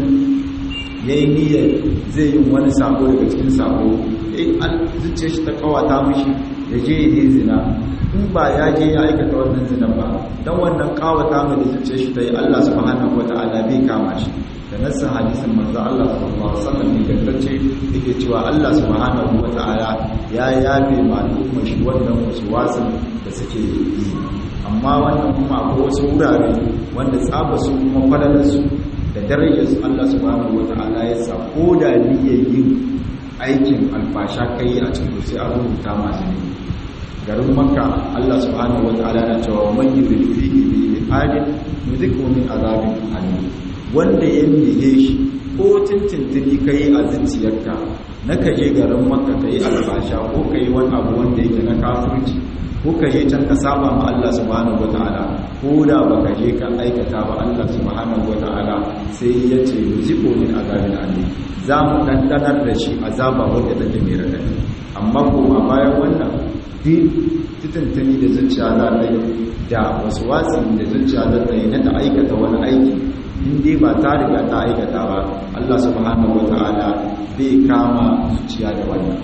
ya yi niyya zai yi wani sako daga cikin sako ya zuciya shi ta kawata mishi ya je ya yi zina in ba ya je ya aikata wannan zina ba don wannan kawata mai da zuciya shi ta yi Allah subhanahu wa ta'ala bai kama shi da nassin hadisin manzo Allah sallallahu alaihi wasallam ingantacce yake cewa Allah subhanahu wata'ala ya yafe ma al'ummar shi wannan wasu wasan da suke yi amma wannan kuma akwai wasu wurare wanda tsaba su kuma falalar su da darajar su Allah subhanahu wata'ala ya sa ko da niyyar yin aikin alfasha kai a cikin sai an rubuta masu ne garin makka Allah subhanahu wata'ala na cewa man yurid fihi bi ihadin yudhiku min azabin alim wanda ya niye shi ko tintintini ka yi a zuciyarka na ka je garin maka ka yi albasha ko ka yi wani abu wanda yake na kafirci ko ka je can ka saba ma Allah subhanahu wa ta'ala ko da ba ka je ka aikata ba Allah subhanahu wa ta'ala sai ya ce ziko min azabin alim za mu dandanar da shi azaba wanda take mai radadi amma kuma bayan wannan duk titintini da zuciya za ta yi da wasu wasi da zuciya za ta yi na ta aikata wani aiki in dai ba ta riga ta aikata ba Allah subhanahu wata'ala bai kama zuciya da wannan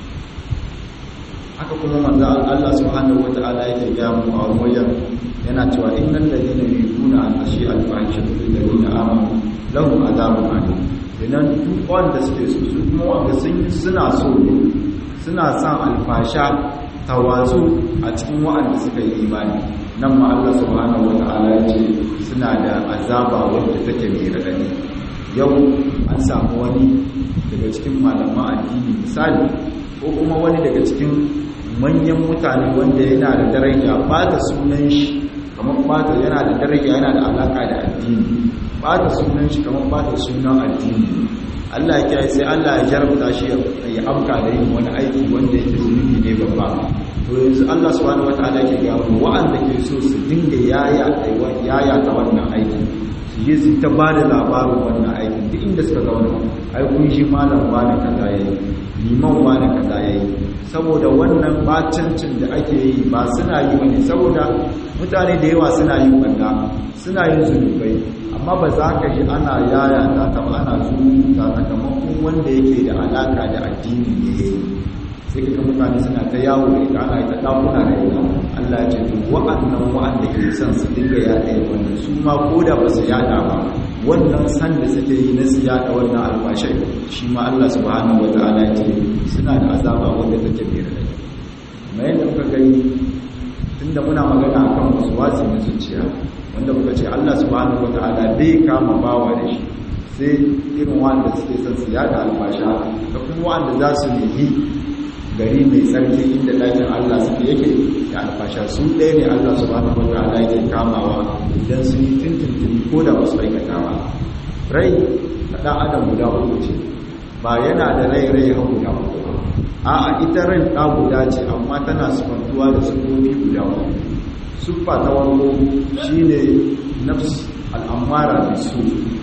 haka kuma manzo Allah subhanahu wata'ala yake ga mu a wajen yana cewa innal ladina yuquna an tashi al-fahisha fil ladina amanu lahum adhabun alim idan duk wanda suke so su kuma wanda sun suna so ne suna son alfasha tawazu a cikin wa'anda suka yi imani nan ma Allah subhanahu wata'ala ya ce suna da azaba wadda take mai radadi yau an samu wani daga cikin malaman addini misali ko kuma wani daga cikin manyan mutane wanda yana da daraja ba da sunan shi kamar ba da yana da daraja yana da alaka da addini ba da sunan shi kamar ba da sunan addini Allah ya kiyaye sai Allah ya jarabta shi ya amka da yin wani aiki wanda yake zunubi ne babba to yanzu Allah subhanahu wataala yake ga mu wa'anda ke so su dinga yaya yaya ta wannan aiki su je su ta ba da labarin wannan aikin duk inda suka ga wannan ai kun shi malam wani kaza yayi liman wani kaza yayi saboda wannan bacancin da ake yi ba suna yi bane saboda mutane da yawa suna yin banda suna yin zunubai amma ba za ka ji ana yaya ta taba ana zuwa sakamakon wanda yake da alaka da addini ne yayi sai kaga mutane suna ta yawo da ita ana ta dakuna da ita Allah ya ce to wa'annan wa'anda ke son su dinga yada wannan su ma koda ba su yada ba wannan san da suke yi na su yada wannan albashai shi ma Allah subhanahu wataala ya ce suna da azaba wanda take mai radadi kamar yadda muka gani tunda muna magana akan wasu wasi na zuciya wanda muka ce Allah subhanahu wataala bai kama bawa da shi sai irin wanda suke son su yada albasha da kuma wanda za su yi gari mai tsarki inda ɗakin Allah suke yake da alfasha su ɗaya ne Allah subhanahu wa ta'ala yake kamawa idan sun yi tuntuntuni ko da wasu aikata ba rai na ɗan adam guda uku ce ba yana da rai rai har guda uku ba a'a ita rai ɗa guda ce amma tana sufantuwa da sufofi guda uku siffa ta farko shine nafs al'amara da su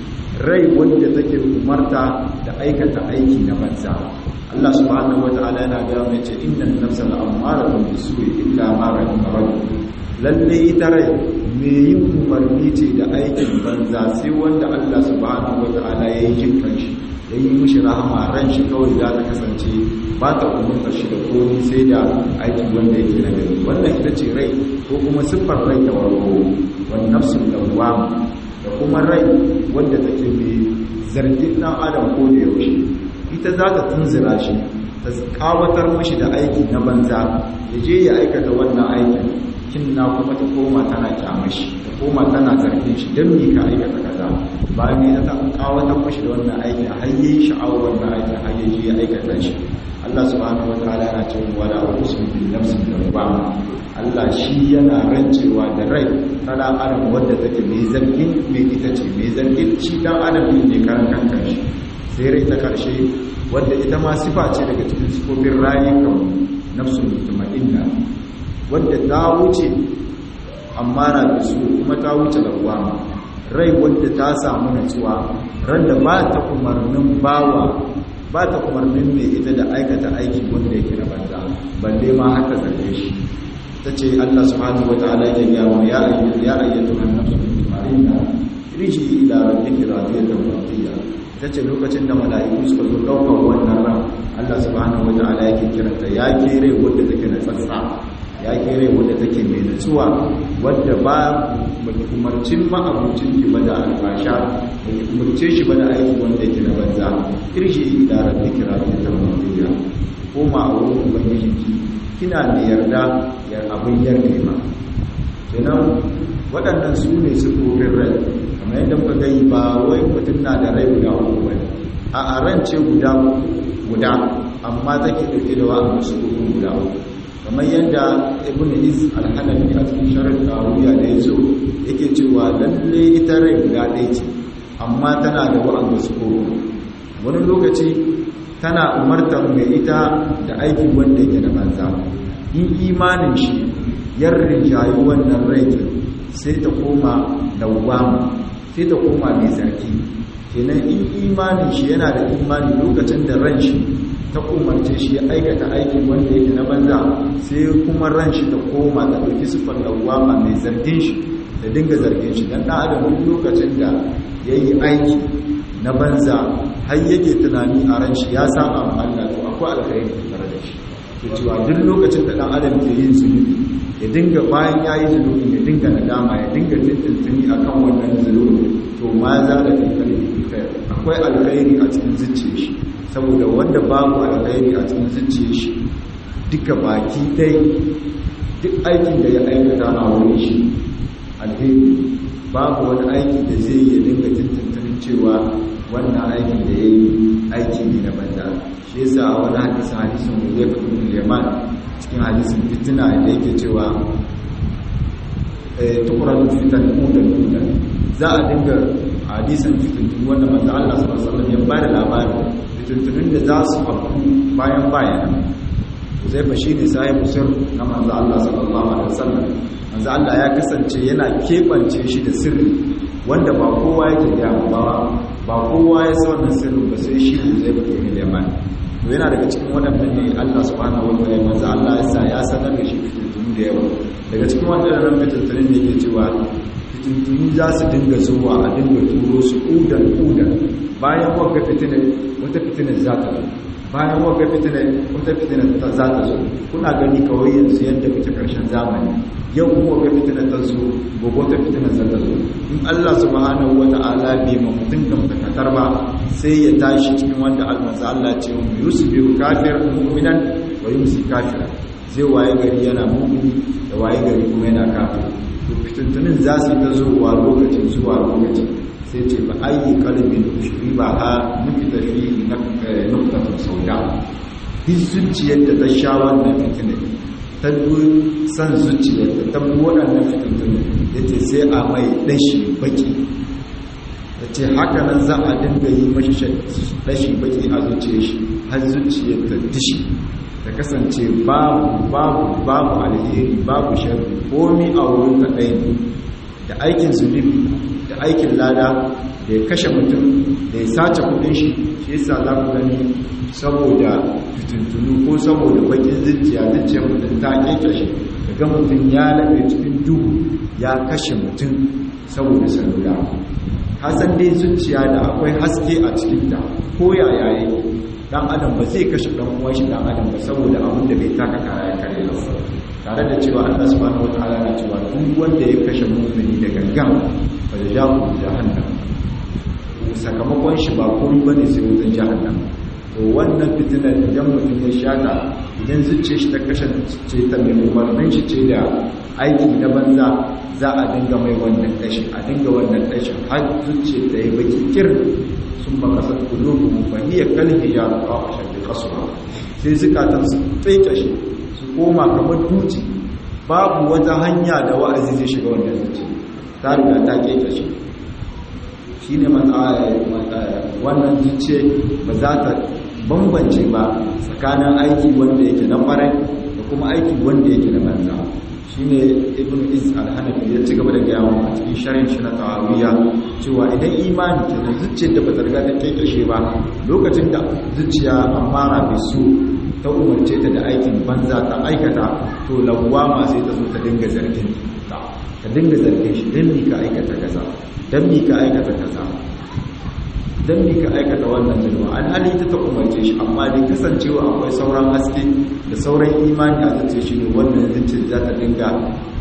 rai wanda take umarta da aikata aiki na banza Allah subhanahu wata'ala yana ga mai ce innan nafsa la'amaratun bisu'i illa ma rahima rabbi lalle ita rai me yin umarni ce da aikin banza sai wanda Allah subhanahu wata'ala ya yi jin kanshi ya yi mishi rahama ran shi kawai za ta kasance ba ta umarta shi da komi sai da aiki wanda yake na gari wannan ita ce rai ko kuma siffar rai da warko wani nafsun lawwam da kuma rai wanda take mai zargin dan adam ko da yaushe ita za ta tunzira shi ta kawatar mashi da aiki na banza ya je ya aikata wannan aikin kinna kuma ta koma tana kyamashi ta koma tana zargin shi don me ka aikata kaza bayan ne ta kawatar mashi da wannan aikin har yayi sha'awar wannan aikin har ya je ya aikata shi Allah subhanahu wataala yana cewa wala uqsimu bin nafsin lawwama Allah shi yana rancewa da rai tana adam wadda take mai zargin mai ita ce mai zargin shi dan adam ne karan kankan shi sai rai ta karshe wadda ita ma sifa ce daga cikin sifofin rayukan nafsul mutmainna wadda ta wuce amma na bisu kuma ta wuce lawama rai wadda ta samu natsuwa ran da ba ta umarnin bawa ba ta umarnin mai ita da aikata aiki wanda yake na banza balle ma haka zarge shi ta ce Allah subhanahu wataala ya ga mu ya ayyatu ya ayyatu an-nafsul mutmainna riji ila rabbika radiyatan mardiya ta ce lokacin da mala'iku suka zo ɗaukar wannan ran Allah subhanahu wa ta'ala yake kiranta ya kere wadda take na tsatsa ya kere wadda take mai natsuwa wadda ba umarcin ma'abucin ki ba da albasha da umarce shi ba da aiki wanda yake na banza kirshi ila rabbi kira ta mawdiya koma a wurin ubangijinki kina mai yarda yar abin yarda ma kenan waɗannan su ne sufofin rai kamar yadda muka gani ba wai mutum na da rai guda uku ba a ran ce guda guda amma take ɗauke da wa'anda sufofin guda uku kamar yadda ibn is al-hanafi a cikin sharar tawuya da ya zo yake cewa lalle ita rai guda ɗaya ce amma tana da wa'anda sufofin wani lokaci tana umartar mai ita da aiki wanda yake da banza in imanin shi yar rinjayi wannan rai sai ta koma dawwama sai ta koma mai zargi kenan in imanin shi yana da imani lokacin da ran shi ta umarce shi ya aikata aikin wanda yake na banza sai kuma ran shi ta koma ta ɗauki siffar dawwama mai zargin shi da dinga zargin shi dan ɗan adam duk lokacin da ya yi aiki na banza har yake tunani a ran shi ya saba ma Allah to akwai alkhairi tare da shi ke cewa duk lokacin da ɗan adam ke yin zunubi ya dinga bayan ya yi zunubi ya dinga nadama ya dinga tuntuntuni a kan wannan zunubi to ma za da kankari kai akwai alkhairi a cikin zuciya shi saboda wanda babu alkhairi a cikin zuciya shi duka baki dai duk aikin da ya aikata a wurin shi alheri babu wani aiki da zai yi dinga tuntuntunin cewa wannan aikin da ya yi aiki ne na banza shi yasa a wani hadisin hadisin Hudayfa ibn Yaman cikin hadisin fitina da yake cewa eh tuqran fitan udan udan za a dinga hadisin fitintun wanda manzo Allah sallallahu alaihi wasallam ya bada labarin fitintunun da za su faru bayan bayan Hudayfa shine sahibu sir na manzo Allah sallallahu alaihi wasallam manzo Allah ya kasance yana kebance shi da sirri wanda ba kowa yake da ba ba kowa ya san wannan sirrin ba sai shi zai fito ne da yamma to yana daga cikin waɗannan ne Allah subhanahu wa ta'ala manzo Allah ya sa ya sanar da shi fitintunu da yawa daga cikin waɗannan fitintunun ne yake cewa fitintunu za su dinga zuwa a dinga turo su udan udan bayan wagga fitinar wata fitinar za ta zo bayan wagga fitinar wata fitinar za ta zo kuna gani kawai yanzu yadda muke karshen zamani yau kuma wagga fitinar ta zo gobe wata fitinar za ta zo in Allah subhanahu wata'ala bai ma mutum gamtakatar ba sai ya tashi cikin wanda almanza Allah ce mu yusbiru kafir mu'minan wa yumsi kafira zai waye gari yana mu'mini da waye gari kuma yana kafir to fitintunin za su ta zuwa lokacin zuwa lokacin sai ce ba ayi kalbin ushri ba ha nufita fi nuktatun sauda duk zuciyar da ta sha wannan fitinin ta san zuciyar da ta waɗannan fitintunu ya ce sai a mai ɗashi baki ya ce haka nan za a dinga yi mashi ɗashi baki a zuciyar shi har zuciyar ta dishi ta kasance babu babu babu alheri babu sharri komi a wurin ta ɗaya ne da aikin zunubi da aikin lada da ya kashe mutum da ya sace kudin shi shi yasa za ku gani saboda fitintunu ko saboda bakin zuciya zuciyar mutum ta keke shi daga mutum ya laɓe cikin duhu ya kashe mutum saboda salula hasan dai zuciya da akwai haske a cikinta ko yaya yake dan adam ba zai kashe dan uwan shi dan adam ba saboda abin da bai taka kara ya kare ba tare da cewa Allah subhanahu wataala na cewa duk wanda ya kashe mu'mini da gangan fa jazahu jahannam sakamakon shi ba komai bane sai wutan jahannam to wannan fitinar idan mutum ya shata idan zuciya shi ta kashe ce ta mai umarnin shi ce da aiki na banza za a dinga mai wannan kashi a dinga wannan kashi har zuciya ta yi baki kir sun makasar kulubu fa hiya kalhi ya rufa a shafi kasuwa sai zukatan su tsaike shi su koma kamar duci babu wata hanya da wa'azi zai shiga wannan zuci ta riga ta keke shi shi ne wannan zuciya ba za ta bambance ba tsakanin aiki wanda yake na farai da kuma aiki wanda yake na banza shi ne ibn is al-hanafi ya ci gaba da gaya a cikin sharin shi na tawawiya cewa idan imani ke da zuciyar da ba ta riga ta kekashe ba lokacin da zuciya amara bai so ta umarce ta da aikin banza ta aikata to lawwama sai ta zo ta dinga zargin ta ta dinga zargin shi dan mi ka aikata kaza dan mi ka aikata kaza dan mi ka aikata wannan zulma alhali ta ta umarce shi amma dai kasancewa akwai sauran haske da sauran imani a zuciya shi ne wannan zuciya za ta dinga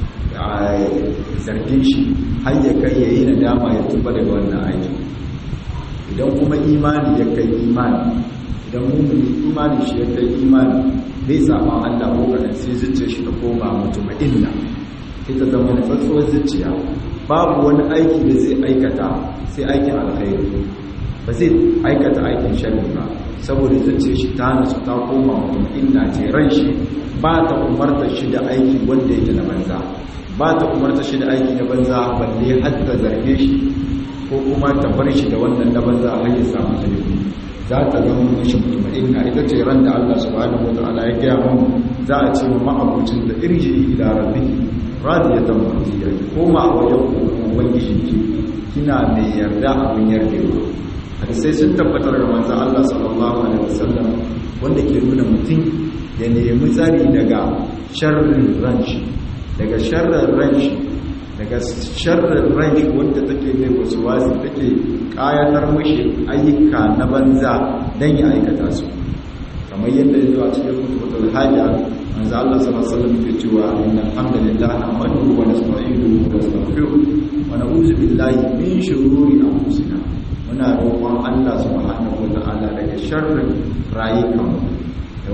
zargin shi har ya kai yayi nadama ya tuba daga wannan aiki idan kuma imani ya kai imani idan mummuni imani shi ya kai imani bai sama Allah ko kadan sai zuciyar shi ta koma mutuma'inna ita zama na tsatsuwar zuciya babu wani aiki da zai aikata sai aikin alkhairi ba zai aikata aikin sharri ba saboda zuciyar shi ta nasu ta koma mutuma'inna ce ran shi ba ta umarta shi da aiki wanda yake na banza ba ta umarta shi da aiki na banza balle har ta zarge shi ko kuma ta bar shi da wannan na banza har ya samu zunubi za ta zama mashi mutuma'inna ita ce ran da Allah subhanahu wa ta'ala ya gaya mu za a ce mu ma'abucin da irji ila rabbihi radiyatan mardiya koma a wajen ubangiji ki kina mai yarda abin yardewa hadisai sun tabbatar da manzo Allah sallallahu alaihi wasallam wanda ke nuna mutum ya nemi tsari daga sharrin ranshi daga sharrin ranshi daga sharrin ranshi wanda take mai wasu wasi take kayatar mashi ayyuka na banza don ya aikata su kamar yadda ya zo a cikin kutubatul hajja manzo Allah sallallahu alaihi wasallam ke cewa inna alhamdulillah nahmaduhu wa nasta'inuhu wa nastaghfiruh wa na'udzu billahi min shururi anfusina muna roƙon Allah subhanahu wa ta'ala daga sharrin rayukan da kuma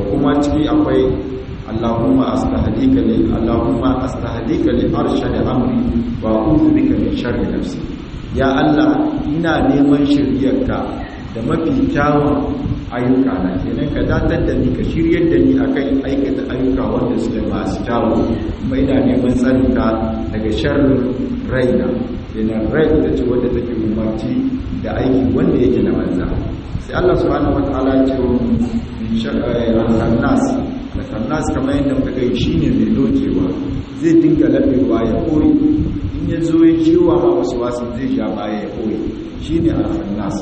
ciki akwai Allahumma astahdika li Allahumma astahdika li arshadi amri wa a'udhu bika min sharri nafsi ya Allah ina neman shiryarka da mafi kyawun ayyuka na kenan ka datar da ni ka shiryar da ni akan aikata ayyuka wanda suke masu kyawu kuma ina neman tsarinka daga sharrin raina kenan rai da ce wadda take umarci da aiki wanda yake na banza sai Allah subhanahu wataala ya ce min sharri al-nas al-nas kamar yadda muka ga shine mai dokewa zai dinga labewa ya koyi in ya zo ya ciwa ma wasu wasu zai sha baya ya koyi shine al-nas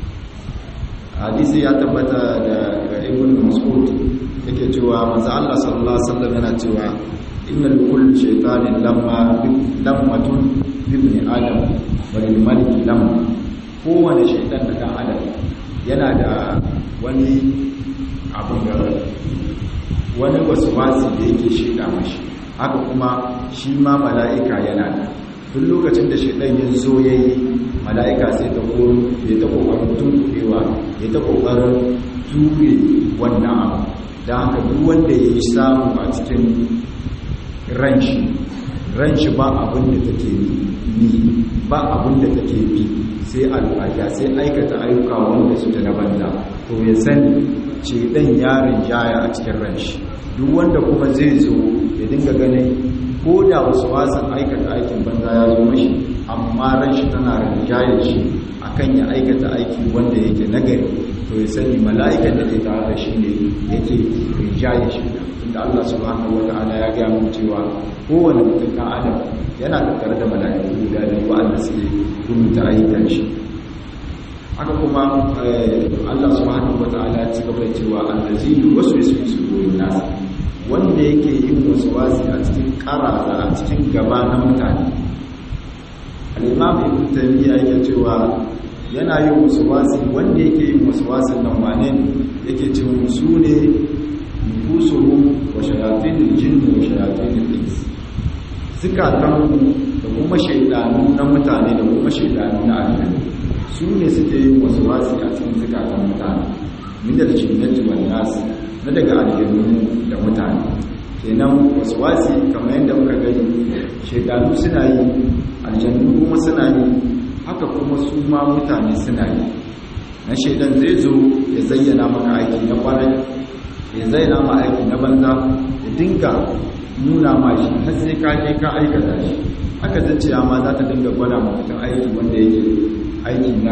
hadisi ya tabbata da ibn mas'ud yake cewa manzo Allah sallallahu alaihi wasallam yana cewa innal kullu shaytanin lamma lammatun ibn adam wa lil malik lam kowane shaytan da dan adam yana da wani abun da wani waswasi da yake shida mashi haka kuma shi ma mala'ika yana da duk lokacin da shaytan ya zo yayi mala'ika sai ta koro ya ta kokarin tunkuɗewa ya ta kokarin ture wannan abu da haka duk wanda ya yi samu a cikin ranshi ranshi ba abin da take ni ba abin da take bi sai alfaja sai aikata ayyuka wanda su ta na banza to ya sani ce ɗan yarin jaya a cikin ranshi duk wanda kuma zai zo ya dinga ganin ko da wasu wasan aikata aikin banza ya zo mashi amma ran shi tana rinjaye shi akan ya aikata aiki wanda yake nagari to ya sani mala'ikan da ke tare da shi ne yake rinjaye shi inda Allah subhanahu wata'ala ya gaya mu cewa kowane mutum kan adam yana tattare da mala'iku guda biyu wanda suke rubuta ayyukan shi haka kuma Allah subhanahu wata'ala ya ci gaba da cewa allazi yuwaswisu fi sudurin nas wanda yake yin waswasi a cikin karaza a cikin gaba na mutane al'imam ibn taymiya yake cewa yana yin waswasi wanda yake yin waswasin nan wane ne yake cewa su ne nufusuhu wa shayatinul jinni wa shayatinul ins zikatan da kuma shaidanu na mutane da kuma shaidanu na aljanna su ne suke yin waswasi a cikin zikatan mutane min da jinnati wan nas na daga aljannu da mutane kenan waswasi kamar yadda muka gani shaidanu suna yi aljannu kuma suna yi haka kuma su ma mutane suna yi na shaidan zai zo ya zayyana maka aiki na kwarai ya zayyana ma aiki na banza ya dinga nuna ma shi har sai ka je ka aikata shi haka zanciya ma za ta dinga gwada ma mutum aiki wanda yake aiki na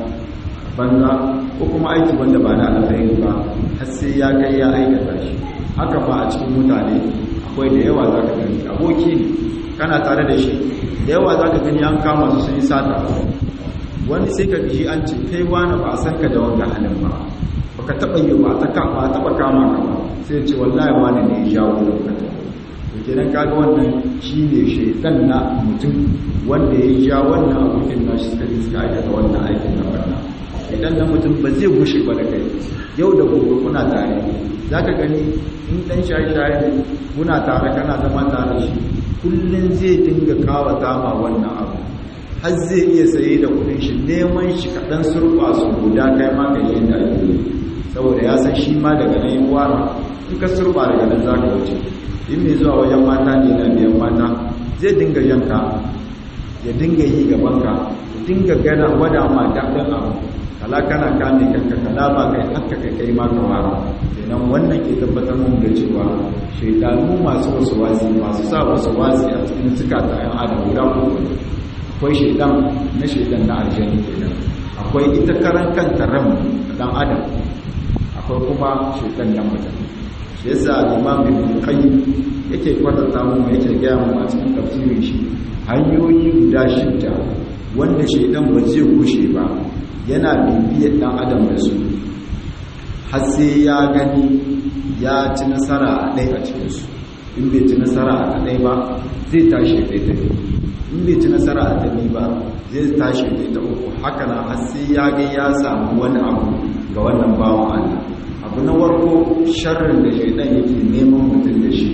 banza ko kuma aiki wanda ba na alkhairi ba har sai ya kai ya aikata shi haka ba a cikin mutane akwai da yawa za ka gani aboki ne kana tare da shi da yawa za ka gani an kama su sun yi sata wani sai ka ji an ce kai wani ba a san ka da wanga halin ba ba ka taɓa yi ba ta taɓa kama ka ba sai ce wallahi wani ne ya jawo da ka to kenan kaga wannan shi ne shaitan na mutum wanda ya ja wannan abokin nashi suka yi suka aikata wannan aikin na barna idan na mutum ba zai gushe ba da kai yau da gobe kuna tare za ka gani in ɗan shaye-shaye ne kuna tare kana zama tare shi kullum zai dinga kawata ma wannan abu har zai iya saye da kudin shi neman shi kaɗan surfa su guda kai ma ka yi da ake saboda ya san shi ma daga nan yi wara in ka surfa daga nan za ka wuce in mai zuwa wajen mata ne na biyan mata zai dinga yanka ya dinga yi gabanka ya dinga gana gwada ma daɗin abu kala kana kame kanka kala ba kai haka kai kai ma ka wara kenan wannan ke tabbatar mun da cewa shaidanu masu wasu wasi masu sa wasu wasi a cikin zukata yan adam guda uku akwai shaidan na shaidan na aljani kenan akwai ita karan kanta ran dan adam akwai kuma shaidan na mutum shi yasa imam ibn qayyim yake kwatanta mu yake gaya mu a cikin tafsirin shi hanyoyi guda shidda wanda shaidan ba zai gushe ba yana bibiyar dan adam da su har sai ya gani ya ci nasara a ɗaya a cikinsu in bai ci nasara a ɗaya ba zai tashi ɗaya ta biyu in bai ci nasara a ɗaya ba zai tashi ɗaya ta uku haka na har sai ya ga ya samu wani abu ga wannan bawan Allah abu na warko sharrin da shaidan yake neman mutum da shi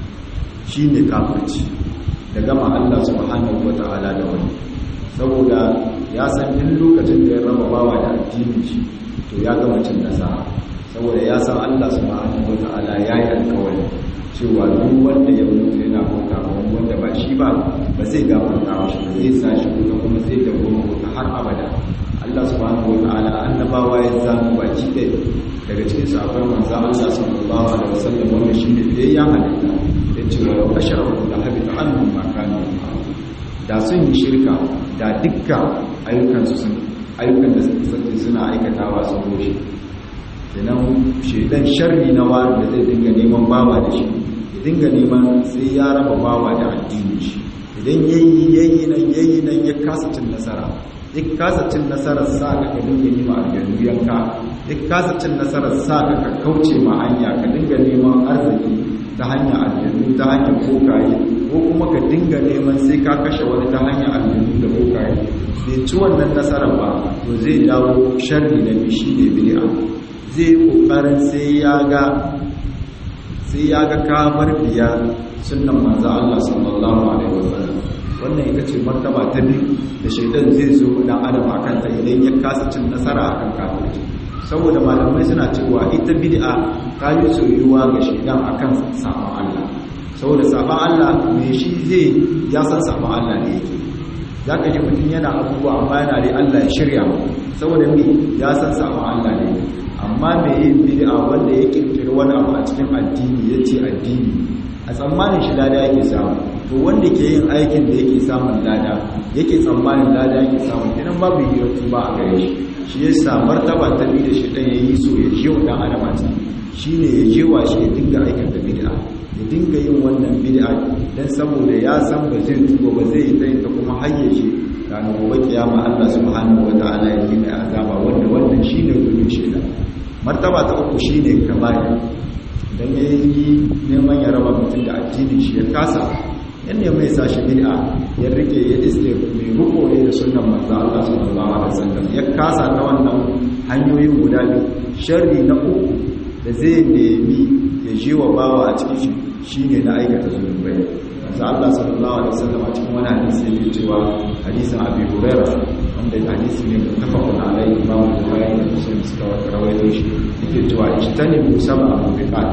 shi ne kafirci da gama Allah subhanahu wa ta'ala da wani saboda ya san duk lokacin da ya raba bawa da addinin shi to ya gama cin nasara saboda ya san Allah subhanahu wata'ala ya yi alkawari cewa duk wanda ya mutu yana bauta ba wanda ba shi ba ba zai gafarta wa shi ba zai sa shi wuta kuma zai dawo wuta har abada Allah subhanahu wata'ala annabawa ya zama baki ɗaya daga cikin sahabban manzo Allah sallallahu alaihi wasallam wanda shi ne biyayya halitta ya ce wa yau asharaku da habita annum ma kanu da sun yi shirka da dukkan ayyukansu sun ayyukan da suke suna aikatawa sun rushe kenan shedan sharri na wani da zai dinga neman bawa da shi ya dinga neman sai ya raba bawa da addini shi idan yayi yayi nan yayi nan ya kasa cin nasara ya kasa cin nasarar sa ka ka dinga yi ma aljanu yanka ya kasa cin nasarar sa ka ka kauce ma hanya ka dinga neman arziki ta hanyar aljanu ta hanyar kokaye ko kuma ka dinga neman sai ka kashe wani ta hanyar aljanu da kokaye bai ci wannan nasarar ba to zai dawo sharri na bishi ne bid'a zai kokarin sai ya ga sai ya ga kamar biya sunnan manzo Allah sallallahu alaihi wasallam wannan ita ce martaba ta biyu da shaidan zai zo dan adam akan ta idan ya kasa cin nasara akan kafirci saboda malamai suna cewa ita bid'a ta yi soyuwa ga shaidan akan sabon Allah saboda sabon Allah me shi zai ya san sabon Allah ne yake zaka ji mutum yana abubuwa amma yana dai Allah ya shirya saboda me ya san sabon Allah ne amma me yin bid'a wanda ya kirkiri wani abu a cikin addini yace addini a tsammanin shi lada yake samu to wanda ke yin aikin da yake samun lada yake tsammanin lada yake samu idan babu hiratu ba a gare shi shi ya sa martaba ta bi da shi dan yayi so ya je wa dan adam a shi ne ya je wa shi ya dinga aikata bid'a ya dinga yin wannan bid'a dan saboda ya san ba zai tuba ba zai yi ta kuma hayyace ranar gobe kiyama Allah subhanahu wataala ya yi mai azaba wanda wannan shine gudun shaitan martaba ta uku shine kabari dan ya yi neman ya raba mutum da addinin shi ya kasa yan ne mai sa shi bid'a ya rike ya iske mai ruko ne da sunnan manzo Allah sallallahu alaihi wasallam ya kasa ta wannan hanyoyin guda biyu sharri na uku da zai nemi ya je wa bawa a cikin shi shine na aikata zunubai manzo Allah sallallahu alaihi wasallam a cikin wani hadisi yake cewa hadisin Abi Hurairah wanda hadisi ne mutafaqun alaihi Imam Bukhari da Muslim suka rawaito shi yake cewa ijtanibu sab'a mubiqat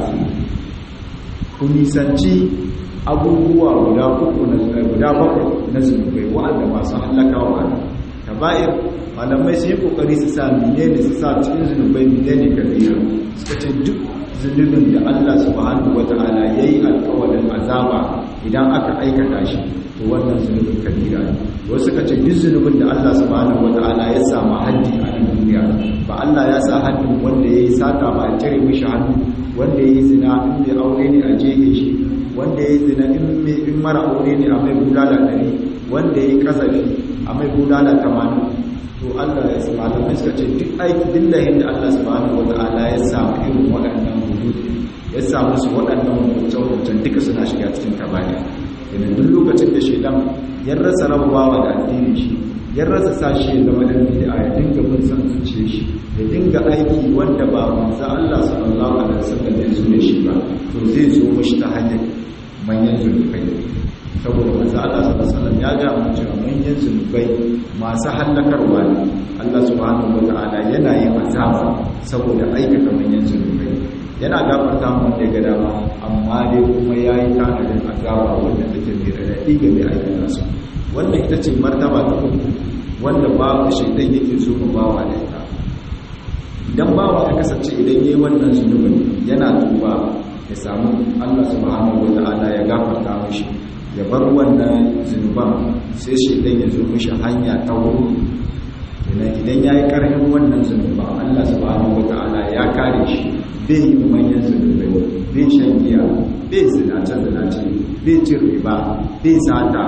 ku nisanci abubuwa guda uku na guda bakwai na zunubai wa'anda masu halakawa ne kaba'ir malamai sun yi kokari su sa menene su sa cikin zunubai menene kabira suka ce duk zunubin da Allah subhanahu wata'ala yayi alƙawarin azaba idan aka aikata shi to wannan zunubin kabira ne wasu suka ce duk zunubin da Allah subhanahu wata'ala ya samu haddi a nan duniya ba Allah ya sa haddin wanda yayi sata ba a cire mishi hannu wanda yayi zina in bai aure ne a jehe shi wanda yayi zina in mara aure ne a mai bulala ɗari wanda yayi kasafi a mai bulala tamanin to Allah ya sa malamai suka ce duk aiki dillahin da Allah subhanahu wata'ala ya samu irin waɗannan hudud ya samu su waɗannan hukuncen duka suna shiga cikin kabari yana duk lokacin da shaidan ya rasa rabawa da addinin shi ya rasa sa shi ya zama dan bid'a ya dinga bin san zuciye shi ya dinga aiki wanda ba manzo Allah sallallahu alaihi wasallam ya zo da shi ba to zai zo mishi ta hanyar manyan zunubai saboda manzo Allah sallallahu alaihi wasallam ya ga mu cewa manyan zunubai masu hallakarwa ne Allah subhanahu wataala yana yin azaba saboda aikata manyan zunubai yana gafarta mu wanda ya ga dama amma dai kuma yayi tanadin azaba wanda take mai radadi ga mai aikata su wannan ita ce martaba ta uku wanda babu shaidan yake so mu bawa da ita idan bawa ya kasance idan yayi wannan zunubin yana tuba ya samu Allah subhanahu wataala ya gafarta mishi ya bar wannan zunuban sai shaidan ya zo mishi hanya ta wuri idan ya yi ƙarfin wannan zunuban Allah subhanahu wataala ya kare shi bai yi manyan zunubai bai shan giya bai zinace-zinace bai cin riba bai sata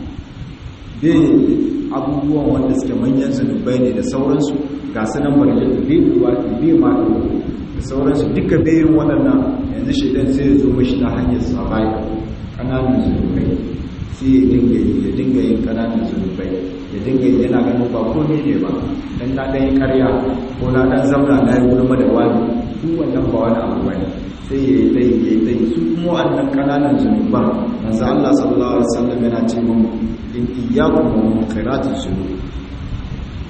bai abubuwan wanda suke manyan zunubai ne da sauransu ga su nan barjin da bai ruwa bai ma da sauransu duka bayan waɗannan yanzu shaidan sai ya zo mashi ta hanyar sabaya ƙananan zunubai sai ya dinga yi ya dinga yin ƙananan zunubai ya dinga yi yana ganin ba ko ne ba dan na ɗan yi ƙarya ko na ɗan zamna na yi gulma da wani duk wannan ba wani abu bane sai ya yi tsayi ya yi tsayi su kuma wannan ƙananan zunuban manzo Allah sallallahu alaihi wasallam yana ce mun in iyyakum wa munkaratul zunub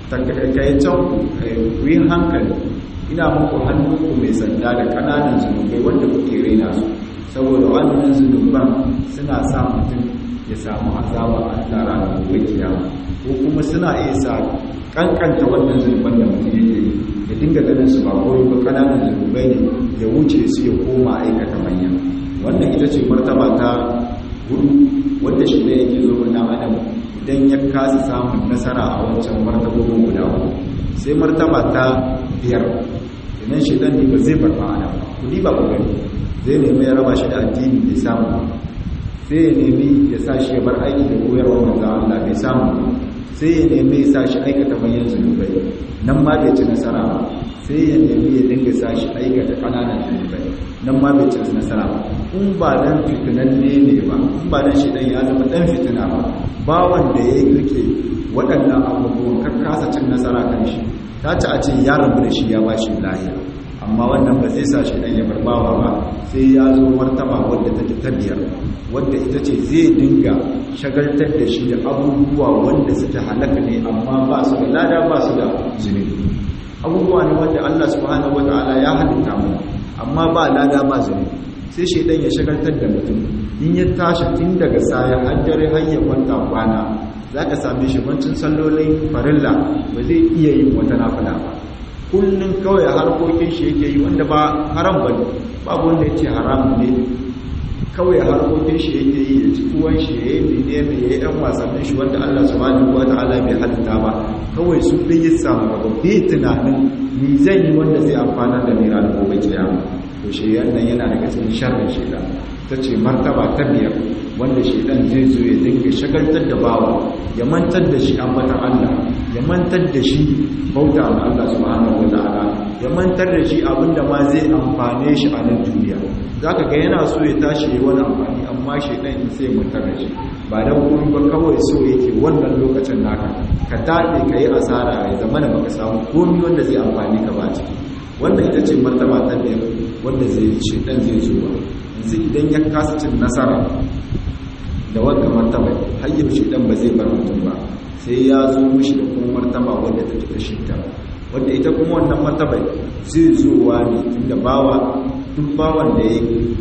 takaitaccen ku yi hankali ina muku hannunku mai sanda da ƙananan zunubai wanda kuke raina su saboda wannan zunuban suna sa mutum ya samu azaba a ranar gobe kiyama ko kuma suna iya sa kankanta wannan zunuban da mutum yake yi ya dinga ganin su ba koyi ba ƙananan zunubai ne ya wuce su ya koma aikata manya wannan ita ce martaba ta hudu wanda shi ne yake zo na adam idan ya kasa samun nasara a wancan martabobin guda uku sai martaba ta biyar idan shi dan ne ba zai bar ma'ana ba kudi ba ku gani zai nemi ya raba shi da addini bai samu ba sai ya nemi ya sa shi ya bar aiki da koyarwa manzo Allah bai samu ba sai ya nemi ya sa shi aikata manyan zunubai nan ma bai ci nasara ba sai ya nemi ya dinga sa shi aikata kananan zunubai nan ma bai ci nasara ba in ba dan fitinan ne ne ba in ba dan shi dan ya zama dan fitina ba ba wanda ya rike waɗannan abubuwan ka kasa cin nasara kan shi ta ci a ce ya rabu da shi ya ba shi lahiya amma wannan ba zai sa shi dan ya barbawa ba sai ya zo martaba wadda take ta biyar wadda ita ce zai dinga shagaltar da shi da abubuwa wanda suke halaka ne amma ba su da lada ba su da zunubi abubuwa ne wanda Allah subhanahu wataala ya halitta mu amma ba lada ba zunubi sai shaidan ya shagaltar da mutum in ya tashi tun daga saya har dare har ya kwanta kwana zaka same shi bancin sallolin farilla ba zai iya yin wata nafila ba kullun kawai harkokin shi yake yi wanda ba haram bane babu wanda yace haram ne kawai harkokin shi yake yi ya ci tuwon shi ya yi mene mai ya yi ɗan wasannin shi wanda Allah subhanahu wa ta'ala bai halitta ba kawai su ɗin yi samu gaba bai tunanin ni zan yi wanda zai amfana da ni ranar gobe kiyama to shi yannan yana daga cikin sharrin shaidan ta ce martaba ta biyar wanda shaidan zai zo ya dinga shagaltar da bawa ya mantar da shi ambatan Allah ya mantar da shi bauta ma Allah subhanahu wa ta'ala ya mantar da shi abinda ma zai amfane shi a nan duniya za ka ga yana so ya tashi yi wani amfani amma shaidan in sai mutar da shi ba don kuma ba kawai so yake wannan lokacin naka ka taɗe ka yi asara ya zama da baka samu komi wanda zai amfani ka ba ciki wannan ita ce martaba ta biyar wanda zai shaidan zai zo ba yanzu idan ya kasa cin nasara da wanda martaba har yau shaidan ba zai bar mutum ba sai ya zo mishi da kuma martaba wanda ta ta shidda wanda ita kuma wannan martaba zai zowa ne tunda bawa duk bawan da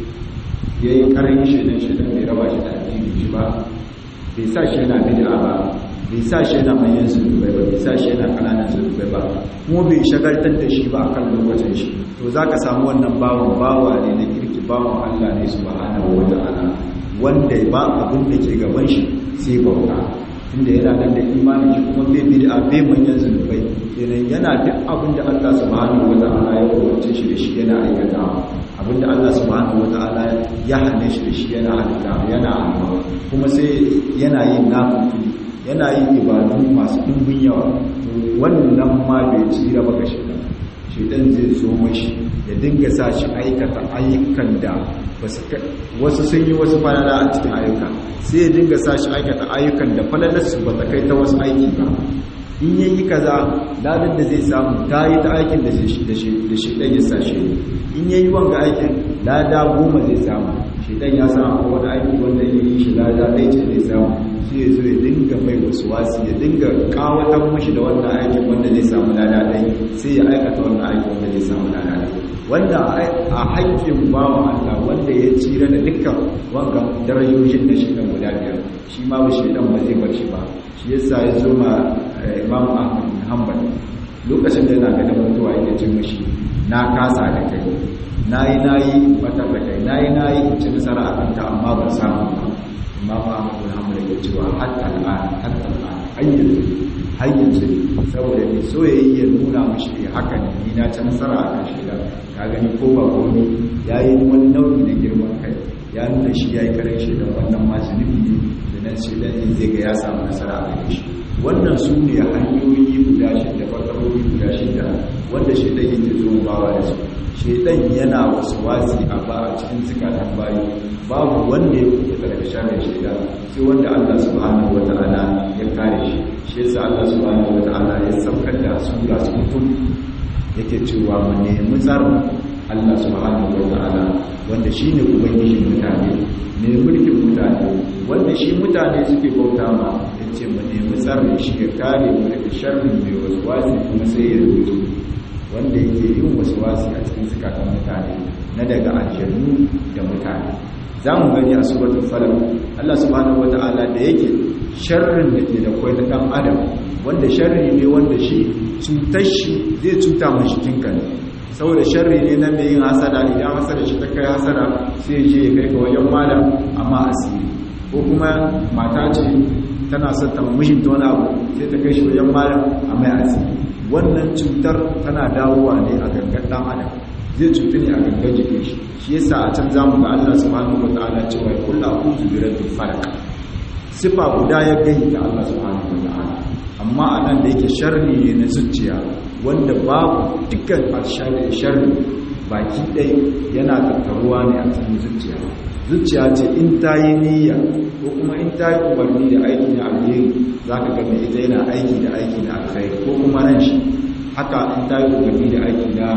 ya yi karin shaidan shaidan bai raba shi da addini shi ba bai sa shi yana bid'a ba bai sa shi yana manyan zunubai ba bai sa shi yana kananan zunubai ba kuma bai shagaltar da shi ba akan lokacin shi to za ka samu wannan bawan bawa ne na kirki bawan allah ne su subhanahu wa ta'ala wanda ba abin da ke gaban shi sai bauta tunda yana nan da imanin shi kuma bai bid'a bai manyan zunubai kenan yana duk abin da Allah subhanahu wata'ala ya kowace shi da shi yana aikata abin da Allah subhanahu wata'ala ya hane shi da shi yana aikata yana amma kuma sai yana yin nafili yana yin ibadu masu dimbin yawa wannan ma bai tsira ba ga shedan shedan zai zo mashi ya dinga sa shi aikata ayyukan da wasu sun yi wasu falala a cikin ayyuka sai ya dinga sa shi aikata ayyukan da falalarsu ba ta kai ta wasu aiki ba in ya yi kaza ladin da zai samu ta yi ta aikin da shi ɗan ya sa shi in ya yi wanga aikin lada goma zai samu shi ɗan ya samu wani aiki wanda ya yi shi lada ɗaya ce zai samu sai ya zo ya dinga mai wasu wasu ya dinga kawatar mashi da wannan aikin wanda zai samu lada ɗaya sai ya aikata wannan aikin wanda zai samu lada ɗaya wanda a haƙƙin bawa Allah wanda ya tsira da dukkan wanga darajojin da shi ɗan guda biyar shi ma ba shi ɗan ba zai bar shi ba shi yasa ya zo ma Imam Ahmad bin Hanbal lokacin da yana ganin mutuwa yake ce mishi na kasa da kai nayi nayi mata da kai nayi nayi in ci nasara a kanta amma ban samu ba Imam Ahmad bin Hanbal yake cewa hatta al'an hatta al'an hayyan hayyan saboda mai soyayya ya nuna mishi haka ne ni na ci nasara a kan shi da ka gani ko ba komi ya yi wani nau'i na girman kai ya nuna shi ya yi karin shi da wannan masu nufi ne da nan shi da zai ga ya samu nasara a kan shi wannan su ne hanyoyi guda shida fakarori guda shida wanda shaidan yake zo bawa da su shaidan yana wasu wasi a ba a cikin zikatan bayi babu wanda ya kuka daga shagar shaidan sai wanda Allah subhanahu wa ta'ala ya kare shi shi yasa Allah subhanahu wa ta'ala ya saukar da sura su mutum yake cewa mu nemi tsarin Allah subhanahu wa ta'ala wanda shine ubangijin mutane ne mulkin mutane wanda shi mutane suke bauta ma ya yace mu nemi tsarin shi ya kare mu daga sharrin mai waswasi kuma sai ya rubuta wanda yake yin waswasi a cikin zukatan mutane na daga aljannu da mutane za mu gani a suratul falaq Allah subhanahu wata'ala da yake sharrin da ke da kwai na dan adam wanda sharri ne wanda shi cutar shi zai cuta ma jikinka ne saboda sharri ne na mai yin hasada idan hasada shi ta kai hasada sai je ya kai ga wajen malam amma asiri ko kuma mata ce tana son ta mijinta wani abu sai ta kai shi wajen malam amma asiri wannan cutar tana dawowa ne a gangan dan adam zai cutu ne a gangan jikin shi shi yasa a can zamu ga Allah subhanahu wataala cewa kullu a'udhu bi rabbil falaq sifa guda ya gani da Allah subhanahu wataala amma anan da yake sharri ne na zuciya wanda babu dukkan alshari sharri baki ɗai yana tattaruwa ne a cikin zuciya zuciya ce in ta yi niyya ko kuma in ta yi umarni da aiki na alheri za ka gani ita yana aiki da aiki na alkhairi ko kuma ran shi haka in ta yi umarni da aiki na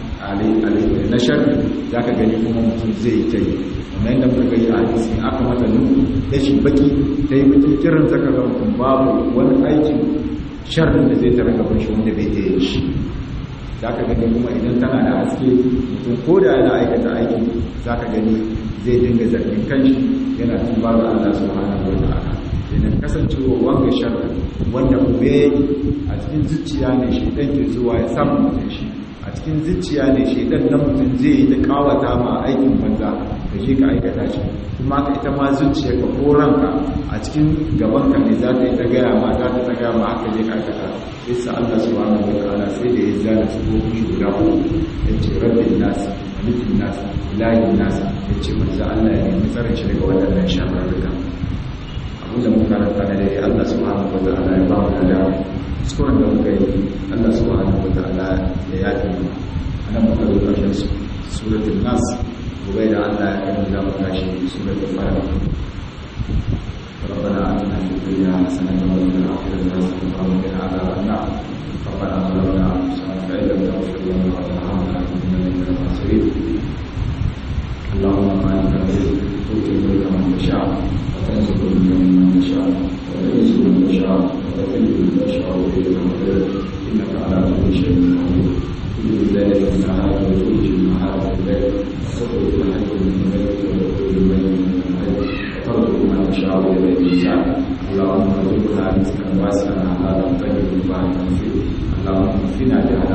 na sharri za ka gani kuma mutum zai yi ta yi kamar yadda muka gani a hadisi aka mata nuku ya shi baki ta yi baki kiran zaka ga mutum babu wani aikin sharrin da zai tara gaban shi wanda bai ta yi shi za ka gani kuma idan tana da haske mutum ko da yana aikata aiki za ka gani zai dinga zargin kanshi yana tuba ga Allah subhanahu wa ta'ala idan kasancewa wanga sharri wanda kuma yake a cikin zuciya ne shi dan ke zuwa ya samu mutum shi a cikin zuciya ne shi dan nan mutum zai yi ta kawata ma aikin banza da shi ka aikata shi kuma ka ita ma zuciya ka ko ranka a cikin gaban ka ne za ta yi ta gaya ma za ta ta gaya ma haka je ka aikata isa Allah subhanahu wa ta'ala sai da ya zana su ko shi guda uku ya ce rabbin nas malikin nas ilahin nas ya ce manzo Allah ya nemi tsarin shi daga waɗannan shafarruka abinda muka karanta da dai Allah subhanahu wa ta'ala ya ba mu da dama kuskuren da muka yi Allah subhanahu wa ta'ala ya yafi mu anan muka zo ƙarshen su suratul nas gobe da Allah ya kai mu za mu tashi suratul falaq ربنا آتنا في الدنيا حسنة وفي الآخرة حسنة وقنا عذاب النار ربنا ظلمنا أنفسنا فإن لم تغفر لنا وترحمنا لنكونن من الخاسرين اللهم مالك الرزق تؤتي الملك من تشاء وتنزل الملك من تشاء وتعز من تشاء وتذل من تشاء بيدك الخير إنك على كل شيء قدير تولد الليل في النهار وتولج النهار في الليل وتخرج الحي من الميت وتخرج الميت من الحي وترزق من تشاء بيدك النساء اللهم ارزقنا رزقا واسعا حلالا طيبا مباركا فيه اللهم اكفنا بحلال